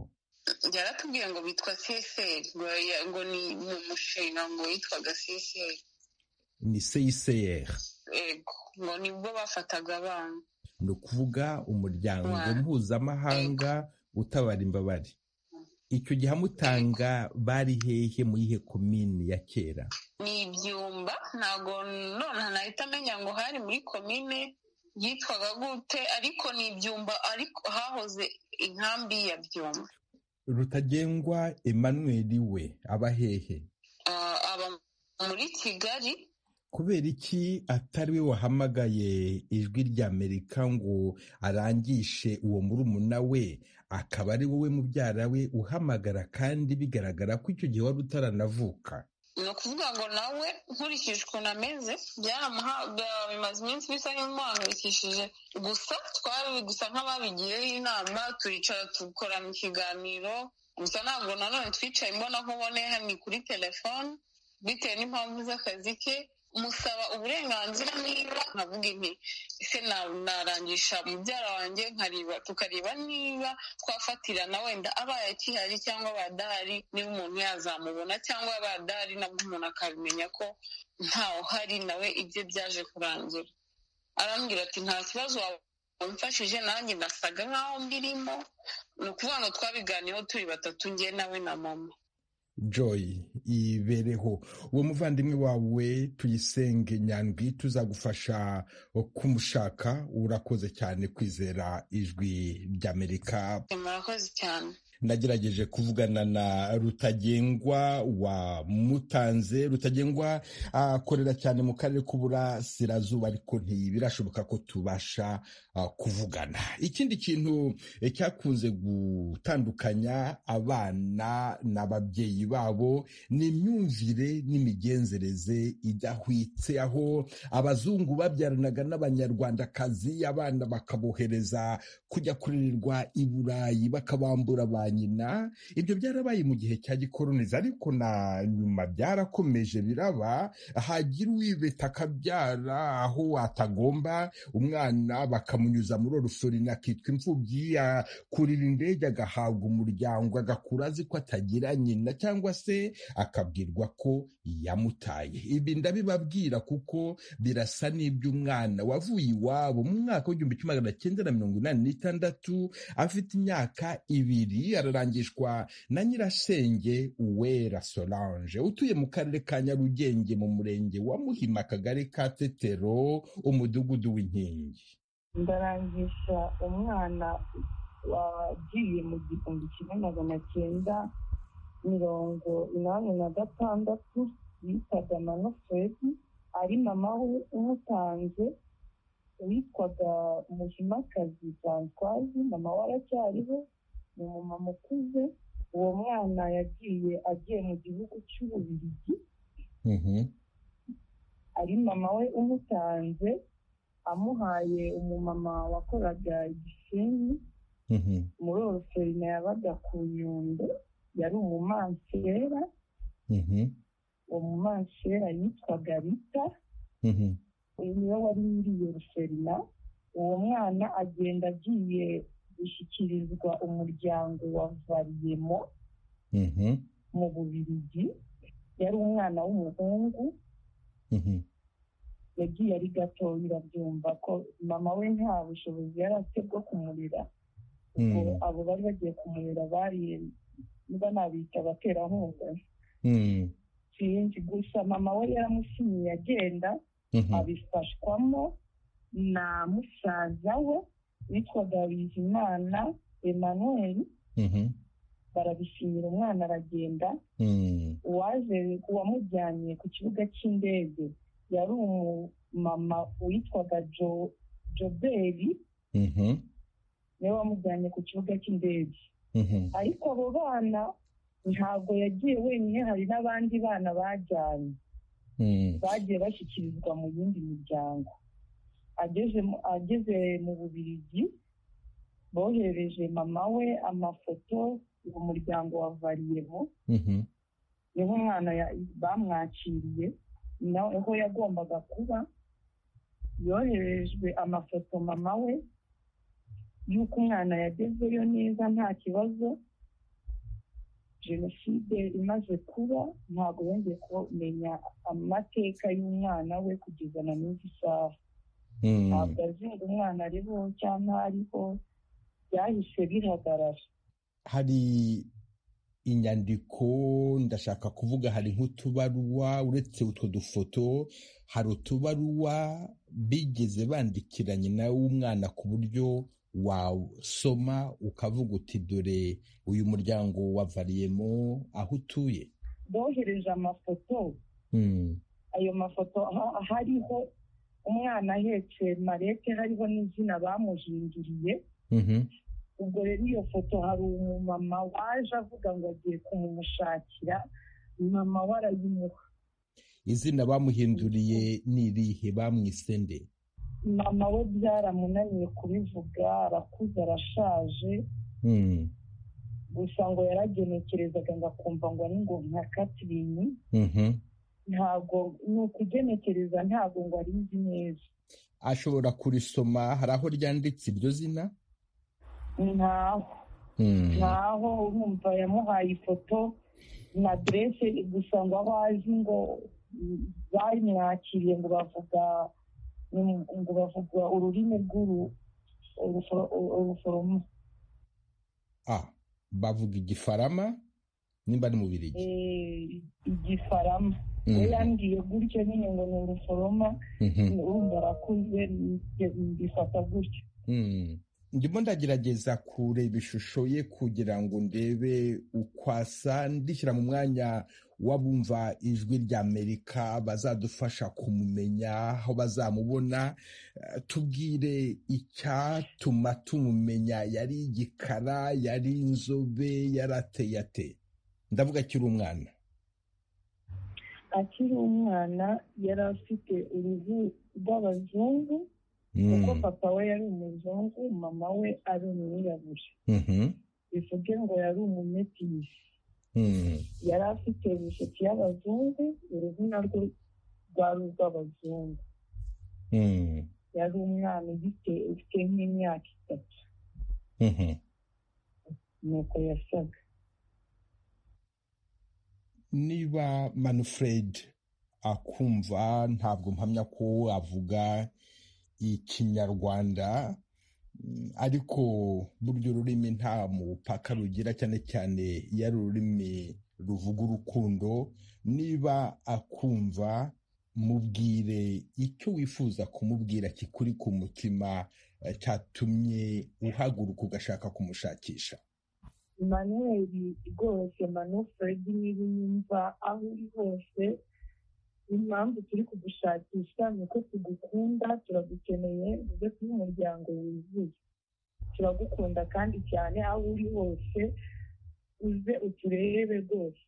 yaratubwiye ngo bitwa seseri ngo ni mu mushinga ngo yitwaga seseri ni seyiseyeri ego ngo nibwo bafataga abana ni ukuvuga umuryango mpuzamahanga utabara imbabare icyo gihe amutanga bari hehe mu yihe komini ya kera ni ibyumba ntabwo none nahita amenya ngo hari muri komine yitwaga gute ariko ni ibyumba ariko hahoze inkambi ya byumba rutagengwa emmanuel we aba hehe aba muri kigali kubera iki atari we wahamagaye ijwi ry'amerika ngo arangishe uwo murumuna we akaba ari wowe mubyara we uhamagara kandi bigaragara ko icyo gihe wari utaranavuka ni ukuvuga ngo nawe nkurikije ukuntu ameze byaramuhaga bimaze iminsi bisa nk'ibimuhangayikishije gusa twari gusa nk'ababigiyeho inama turicara tukorana ikiganiro gusa ntabwo nanone twicaye imbona nkuboneye ni kuri telefone bitewe n'impamvu z'akazi ke musaba uburenganzira niba nkavuga inti ese narangisha mubyara wanjye nkareba tukareba niba twafatirana wenda abaye akihari cyangwa abadahari niba umuntu yazamubona cyangwa abadahari nabwo umuntu akabimenya ko ntawe uhari nawe ibye byaje kurangira arambwira ati nta kibazo wamfashije nanjye nasaga nkaho mbirimo ni ukuvuga ngo twabiganiyeho turi batatu njye nawe na mama joy ibereho uwo muvandimwe wawe tuyisenge nyandwi tuzagufasha kumushaka urakoze cyane kwizera ijwi ry'amerika murakoze cyane nagerageje kuvugana na rutagengwa wa mutanze rutagengwa akorera cyane mu karere k'uburasirazuba ariko ntibirashoboka ko tubasha kuvugana ikindi kintu cyakunze gutandukanya abana n'ababyeyi babo ni imyumvire n'imigenzereze idahwitse aho abazungu babyaranaga n'abanyarwandakazi abana bakabohereza kujya kurererwa i burayi bakabambura ba nyina ibyo byarabaye mu gihe cya gikoroniza ariko na nyuma byarakomeje biraba hagira uwibeta akabyara aho atagomba umwana bakamunyuza muri olusorine akitwa imfubyi akurira indege agahabwa umuryango agakura azi ko atagira nyina cyangwa se akabwirwa ko yamutaye ibi ndabibabwira kuko birasa n'iby'umwana wavuye iwabo mu mwaka w'igihumbi kimwe magana cyenda na mirongo inani n'itandatu afite imyaka ibiri ararangishwa na nyirasenge uwera solange utuye mu karere ka nyarugenge mu murenge wa muhima akagari ka tetero umudugudu w'inkingi ndarangisha umwana wagiye mu gihumbi kimwe magana cyenda mirongo inani na gatandatu bitaga mano furedi ari mama we umutanze witwaga muhimakazi franswazi mama we aracyariho ni umumama ukuze uwo mwana yagiye agiye mu gihugu cy'ububirigi ari mama we umutanze amuhaye umumama wakoraga igisenyi muri orosorine yabaga ku nyundo yari umumansera uwo mumansera yitwaga rita niwe wari muri iyo rosorina uwo mwana agenda agiye gushyikirizwa umuryango wa variyemo mu bubirigi yari umwana w'umuhungu yagiye ari gato birabyumva ko mama we nta bushobozi yari afite bwo kumurira abo bari bagiye kumurira bari niba nabita abaterankunga sinzi gusa mama we yaramusinyiye agenda abifashwamo na musaza we witwaga bizimana emanuel barabisinyira umwana aragenda uwaje uwamujyanye ku kibuga cy'indege yari umumama witwaga joberi niwe wamujyanye ku kibuga cy'indege ariko abo bana ntabwo yagiye wenyine hari n'abandi bana bajyanye bagiye bashyikirizwa mu yindi miryango ageze mu bubirigi bohereje mama we amafoto uwo muryango wa variyemo niho umwana bamwakiriye niho yagombaga kuba yoherejwe amafoto mama we y'uko umwana yagezeyo neza nta kibazo jenoside imaze kuba ntabwo yongeye kumenya amateka y'umwana we kugeza na n'uzi saha ntabwo azi ngo umwana ariho cyangwa ariho byahise bihagarara hari inyandiko ndashaka kuvuga hari nk'utubaruwa uretse utwo dufoto hari utubaruwa bigeze bandikiranye nawe umwana ku buryo wasoma ukavuga uti dore uyu muryango wavariyemo aho utuye bohereje amafoto ayo mafoto hariho umwana ahetse marete hariho n'izina bamuhinduriye ubwo rero iyo foto hari umumama waje avuga ngo agiye kumumushakira mama we arayimuha izina bamuhinduriye ni irihe bamwisende mama we byaramunaniye kubivuga arakuze arashaje gusa ngo yaragenekerezaga ngo akumva ngo ari ngo nka katirini ntabwo ni ukugenekereza ntabwo ngo arizi neza ashobora kurisoma hari aho ryanditse iryo zina ntaho ntaho urumva yamuhaye ifoto na aderese gusa ngo aho azi ngo bamwakiriye ngo bavuga ngo bavuga ururimi rw'uruforomo bavuga igifarama nimba ari mu birigi igifarama we yambwiye gutyo nyine ngo ni uruforoma urumva arakuze mbifata gutyo ndimo ndagerageza kureba ishusho ye kugira ngo ndebe uko asa ndishyira mu mwanya w'abumva ijwi ry'amerika bazadufasha kumumenya aho bazamubona tubwire icyatuma tumumenya yari igikara yari inzobe yarateye ate ndavuga akiri umwana akiri umwana yari afite uruhu rw'abazungu kuko papa we yari umuzungu mama we ari umwirabura bivuge ngo yari umumepisi yari afite imisatsi y'abazungu uruhu narwo rwari urw'abazungu yari umwana ufite nk'imyaka itatu nuko yasaga niba manfred akumva ntabwo mpamya ko avuga ikinyarwanda ariko buryo ururimi nta mupaka rugira cyane cyane iyo ari ururimi ruvuga urukundo niba akumva mubwire icyo wifuza kumubwira kikuri ku mutima cyatumye uhaguruka ugashaka kumushakisha manweri rwose manufredi niba unyumva aho uri hose impamvu turi kugushakisha ni uko tugukunda turagukeneye uze kuba umuryango wuzuye turagukunda kandi cyane aho uri hose uze uturebe rwose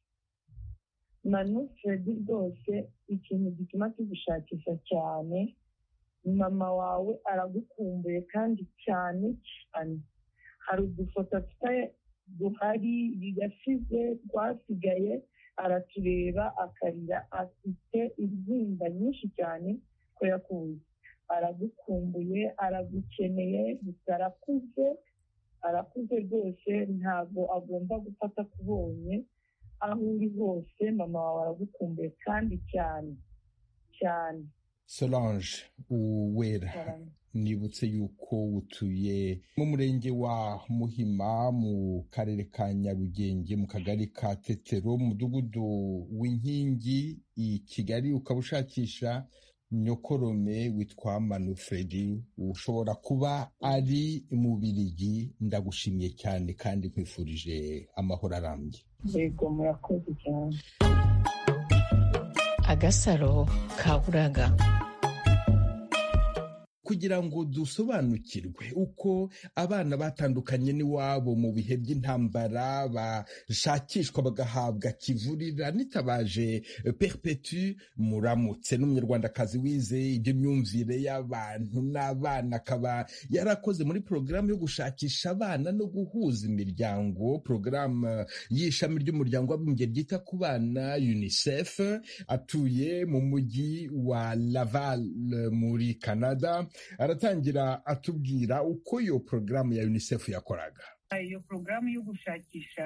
manufredi rwose ikintu gituma tugushakisha cyane mama wawe aragukumbuye kandi cyane cyane hari udufoto afite duhari yasize rwasigaye aratureba akarira afite intimba nyinshi cyane ko yakuye aragukumbuye aragukeneye gusa arakuze arakuze rwose ntabwo agomba gufata kubonye aho uri hose mama wawe aragukumbuye kandi cyane cyane solange uwera nibutse yuko utuye mu murenge wa muhima mu karere ka nyarugenge mu kagari ka tetero mu mudugudu w'inkingi i kigali ukaba ushakisha nyokorome witwa manufredi ushobora kuba ari mu birigi ndagushimiye cyane kandi nkwifurije amahoro arambye yego murakoze cyane agasaro kaburaga kugira ngo dusobanukirwe uko abana batandukanye n'iwabo mu bihe by'intambara bashakishwa bagahabwa kivurira nitabaje perpetu muramutse n'umunyarwandakazi wize ibyo myumvire y'abantu n'abana akaba yarakoze muri porogaramu yo gushakisha abana no guhuza imiryango porogaramu y'ishami ry'umuryango w'abibumbye ryita ku bana unicef atuye mu mujyi wa laval muri canada aratangira atubwira uko iyo porogaramu ya unicef yakoraga iyo porogaramu yo gushakisha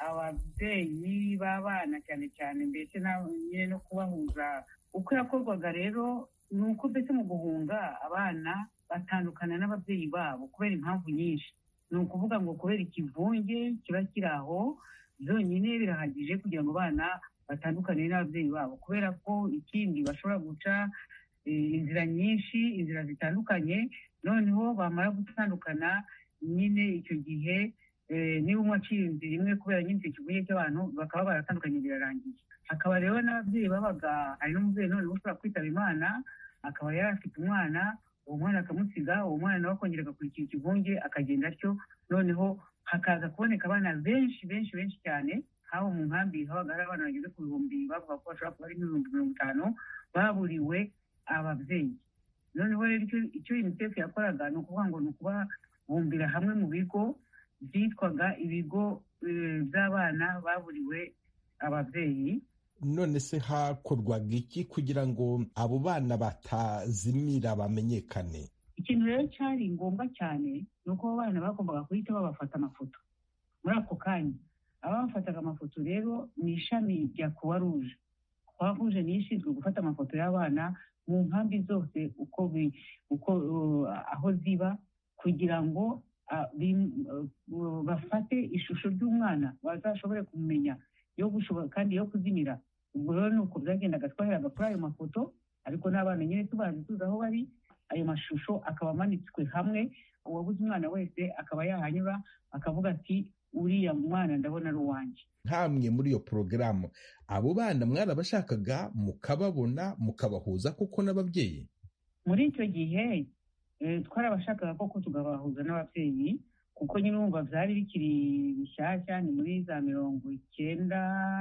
ababyeyi b'abana cyane cyane mbese nyine no kubahuza uko yakorwaga rero ni uko mbese mu guhunga abana batandukana n'ababyeyi babo kubera impamvu nyinshi ni ukuvuga ngo kubera ikivunge kiba kiri aho byonyine birahagije kugira ngo abana batandukane n'ababyeyi babo kubera ko ikindi bashobora guca inzira nyinshi inzira zitandukanye noneho bamara gutandukana nyine icyo gihe niba umwe aciye inzira imwe kubera nyine icyo kiguye cy'abantu bakaba baratandukanye birarangiye hakaba rero n'ababyeyi babaga hari n'umubyeyi noneho ushobora kwitaba imana akaba yari afite umwana uwo mwana akamusiga uwo mwana nawe akongera agakurikira ikivunge akagenda atyo noneho hakaza kuboneka abana benshi benshi benshi cyane haba mu nkambi habaga hari abana bageze ku bihumbi bavuga ko bashobora kuba ari nk'ibihumbi mirongo itanu baburiwe ababyeyi noneho rero icyo unicef yakoraga ni ukuvuga ngo ni ukubabumbira hamwe mu bigo byitwaga ibigo by'abana baburiwe ababyeyi none se hakorwaga iki kugira ngo abo bana batazimira bamenyekane ikintu rero cyari ngombwa cyane ni uko abo bana bagombaga guhita babafata amafoto muri ako kanya ababafataga amafoto rero ni ishami rya kuwa ruje kuwa ruje ni ishinzwe gufata amafoto y'abana mu nkambi zose uko uko aho ziba kugira ngo bafate ishusho ry'umwana bazashobore kumenya yo gushobora kandi yo kuzimira ubwo rero ni uko byagendaga twaheraga kuri ayo mafoto ariko n'abana nyine tubazi tuzi aho bari ayo mashusho akaba amanitswe hamwe uwabuze umwana wese akaba yahanyura akavuga ati uriya mwana ndabona ari uwanjye ntamwe muri iyo porogaramu abo bana mwarabashakaga mukababona mukabahuza kuko n'ababyeyi muri icyo gihe twarabashakaga koko tukabahuza n'ababyeyi kuko nyine wumva byari bikiri bishyashya ni muri za mirongo icyenda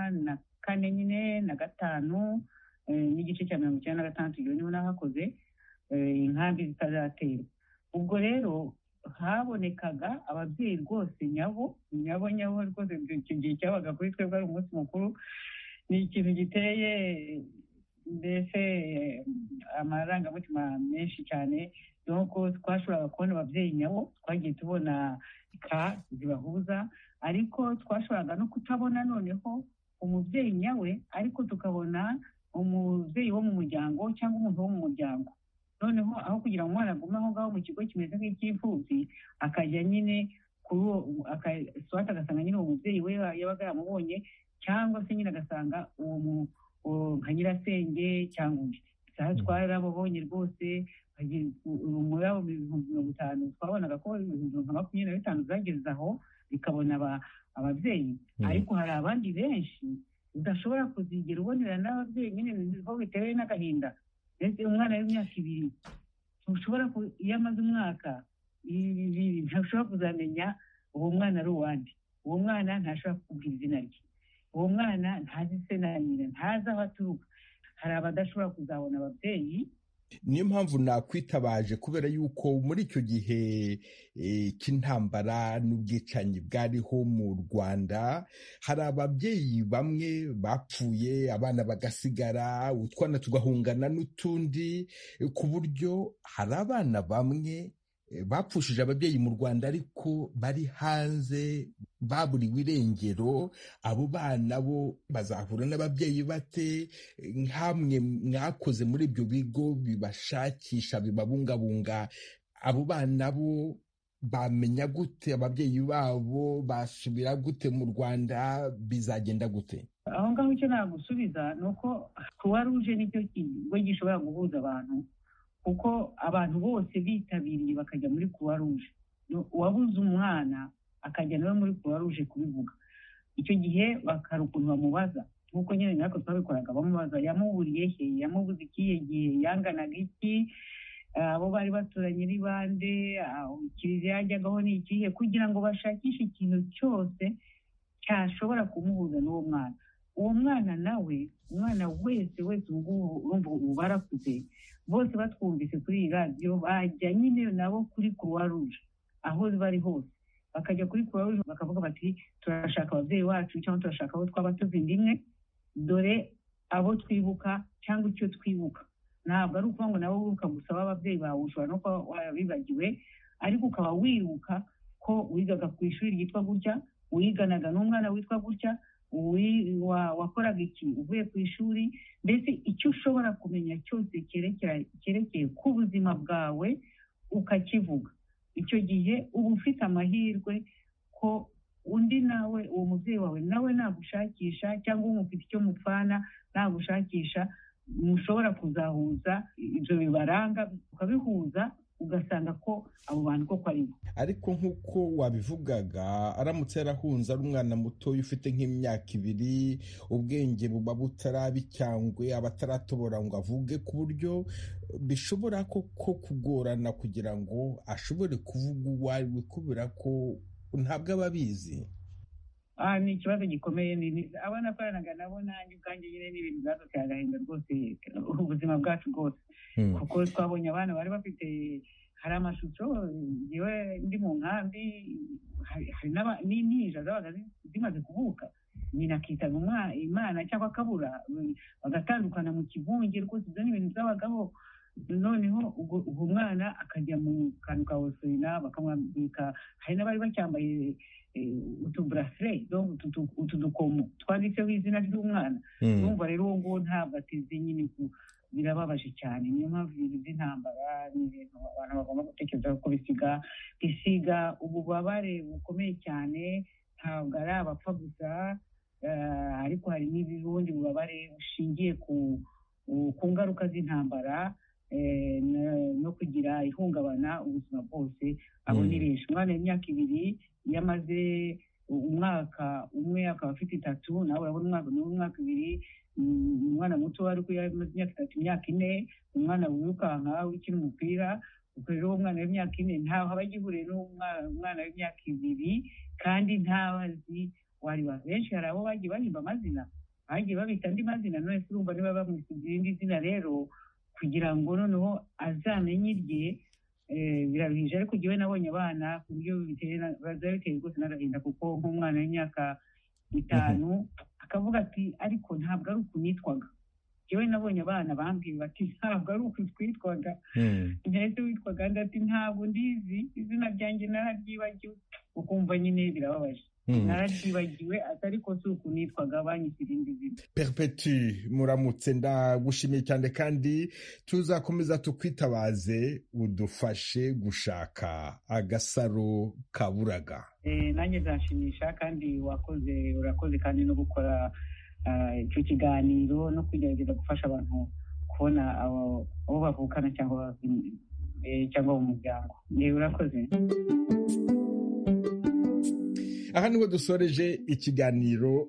na kane nyine na gatanu n'igice cya mirongo icyenda na gatandatu igihe niho nahakoze inkambi zitaraterwa ubwo rero habonekaga ababyeyi rwose nyabo nyabo nyabo rwose icyo gihe cyabaga kuri twebwe ari umunsi mukuru ni ikintu giteye mbese amarangamutima menshi cyane nuko twashoboraga kubona ababyeyi nyabo twagiye tubona ka zibahuza ariko twashoboraga no kutabona noneho umubyeyi nyawe ariko tukabona umubyeyi wo mu muryango cyangwa umuntu wo mu muryango noneho aho kugira ngo umwana agume aho ngaho mu kigo kimeze nk'icy'imfubyi akajya nyine kuri uwo swate agasanga nyine uwo mubyeyi we yabaga yamubonye cyangwa se nyine agasanga uwo nka nyirasenge cyangwa undi aha twarababonye rwose muri abo ibihumbi mirongo itanu twabonaga ko ibihumbi nka makumyabiri na bitanu byageze aho bikabona ababyeyi ariko hari abandi benshi udashobora kuzigera ubonera n'ababyeyi nyine niho bitewe n'agahinda ndetse umwana w'imyaka ibiri ntushobora iyo amaze umwaka ntashobora kuzamenya uwo mwana ari uwande uwo mwana ntashobora kukubwira izina rye uwo mwana ntazi se na nyina ntazi aho aturuka hari abadashobora kuzabona ababyeyi niyo mpamvu nakwitabaje kubera yuko muri icyo gihe cy'intambara n'ubwicanyi bwariho mu rwanda hari ababyeyi bamwe bapfuye abana bagasigara utwana tugahungana n'utundi ku buryo hari abana bamwe bapfushije ababyeyi mu rwanda ariko bari hanze baburiwe irengero abo bana bo bazahura n'ababyeyi bate nk'amwe mwakoze muri ibyo bigo bibashakisha bibabungabunga abo bana bo bamenya gute ababyeyi babo basubira gute mu rwanda bizagenda gute aho ngaho icyo nagusubiza ni uko croix rouge nicyo kigo gishobora guhuza abantu kuko abantu bose bitabiriye bakajya muri kuwa ruje uwabuze umwana akajya nawe muri kuwa ruje kubivuga icyo gihe bakara ukuntu bamubaza nk'uko nyine natwe twabikoraga bamubaza yamuburiye he yamubuze ikihe gihe yanganaga iki abo bari baturanye ni bande kiliziya yajyagaho ni ikihe kugira ngo bashakishe ikintu cyose cyashobora kumuhuza n'uwo mwana uwo mwana nawe umwana wese wese ubu ngubu urumva ubu barakuze bose batwumvise kuri iyi radiyo bajya nyine nabo kuri kuruwa ruje aho bari hose bakajya kuri kuruwa ruje bakavuga bati turashaka ababyeyi bacu cyangwa turashaka abo twaba tuzinda imwe dore abo twibuka cyangwa icyo twibuka ntabwo ari ukuvuga ngo nawe wibuka gusa ababyeyi bawe ushobora no kuba warabibagiwe ariko ukaba wibuka ko wigaga ku ishuri ryitwa gutya wiganaga n'umwana witwa gutya wakoraga iki uvuye ku ishuri mbese icyo ushobora kumenya cyose cyerekeye ku buzima bwawe ukakivuga icyo gihe uba ufite amahirwe ko undi nawe uwo mubyeyi wawe nawe nagushakisha cyangwa umufite icyo mupfana nagushakisha mushobora kuzahuza ibyo bibaranga ukabihuza ugasanga ko abo bantu koko ari bo ariko nk'uko wabivugaga aramutse yarahunze ari umwana mutoya ufite nk'imyaka ibiri ubwenge buba butaraba icyangwe aba ataratobora ngo avuge ku buryo bishobora koko kugorana kugira ngo ashobore kuvuga uwo ari we kubera ko ntabwo aba abizi ni ikibazo gikomeye abo nakoranaga nabo nanjye ubwanjye nyine ni ibintu byadutse agahinda rwose ubuzima bwacu bwose kuko twabonye abana bari bafite hari amashusho yewe ndi mu nkambi hari n'inija zabaga zimaze kuvuka nyina akitaba imana cyangwa akabura bagatandukana mu kivunge rwose ibyo ni ibintu by'abagabo noneho uwo mwana akajya mu kantu ka wosorina bakamwambika hari n'abari bacyambaye utuburasire utu dukomo twanditseho izina ry'umwana numva rero uwo nguwo ntabwo ateze nyine birababaje cyane niyo mpamvu ibintu by'intambara ni ibintu abantu bagomba gutekereza ko bisiga bisiga ububabare bukomeye cyane ntabwo ari abapfa gusa ariko hari n'ubundi bubabare bushingiye ku ngaruka z'intambara no kugira ihungabana ubuzima bwose abo ni benshi umwana w'imyaka ibiri iyo amaze umwaka umwe akaba afite itatu nawe urabona umwaka umwe umwaka ibiri umwana muto ariko iyo amaze imyaka itatu imyaka ine umwana wirukanka ukina umupira ubwo rero uwo mwana w'imyaka ine ntaho aba agihuriye n'umwana w'imyaka ibiri kandi ntaho azi wari benshi hari abo bagiye bahimba amazina bagiye babita andi mazina none se urumva niba bamwisize irindi zina rero kugira ngo noneho azamenye irye biraruhije ariko njyewe nabonye abana ku buryo biba biteye rwose n'agahinda kuko nk'umwana w'imyaka itanu akavuga ati ariko ntabwo ari uku nitwaga njyewe nabonye abana bambwiye bati ntabwo ari uku twitwaga ndetse witwaga ati ntabwo ndizi izina ryanjye nararyibagiwe ukumva nyine birababaje nararyibagiwe atari ko si uku nitwaga banki irindi zina peripeti muramutse ndagushimiye cyane kandi tuzakomeza tukwitabaze udufashe gushaka agasaro kaburaga nanjye nzashimisha kandi wakoze urakoze kandi no gukora icyo kiganiro no kugerageza gufasha abantu kubona abo bavukana cyangwa mu muryango urakoze aha niho dusoreje ikiganiro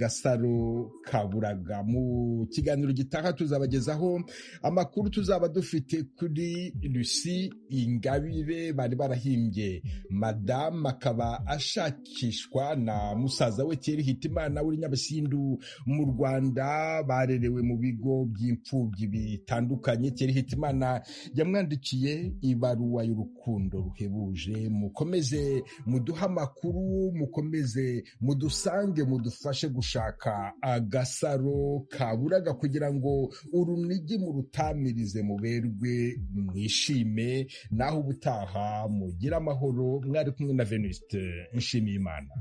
agasaro kaburaga mu kiganiro gitaha tuzabagezaho amakuru tuzaba dufite kuri lucy ingabire bari barahimbye madamu akaba ashakishwa na musaza we Thierry hitimana w'i nyabasindu mu rwanda barerewe mu bigo by'imfubyi bitandukanye Thierry hitimana yamwandikiye ibaruwa y'urukundo ruhebuje mukomeze muduhe amakuru mukomeze mudusange mudufashe gushaka agasaro kaburaga kugira ngo urunigi murutamirize muberwe mwishime naho ubutaha mugire amahoro mwari kumwe na venuste nshimiyimana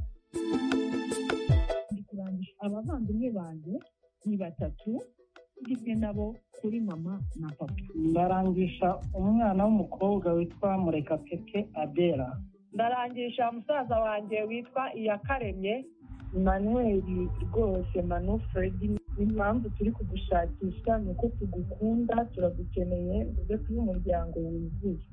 abavandimwe banjye ni batatu ndimwe nabo kuri mama na papa ndarangisha umwana w'umukobwa witwa murekatete adera ndarangisha musaza wanjye witwa iyakaremye manweri rwose manu feredi impamvu turi kugushakisha ni uko tugukunda turagukeneye uze kuba umuryango wuzuye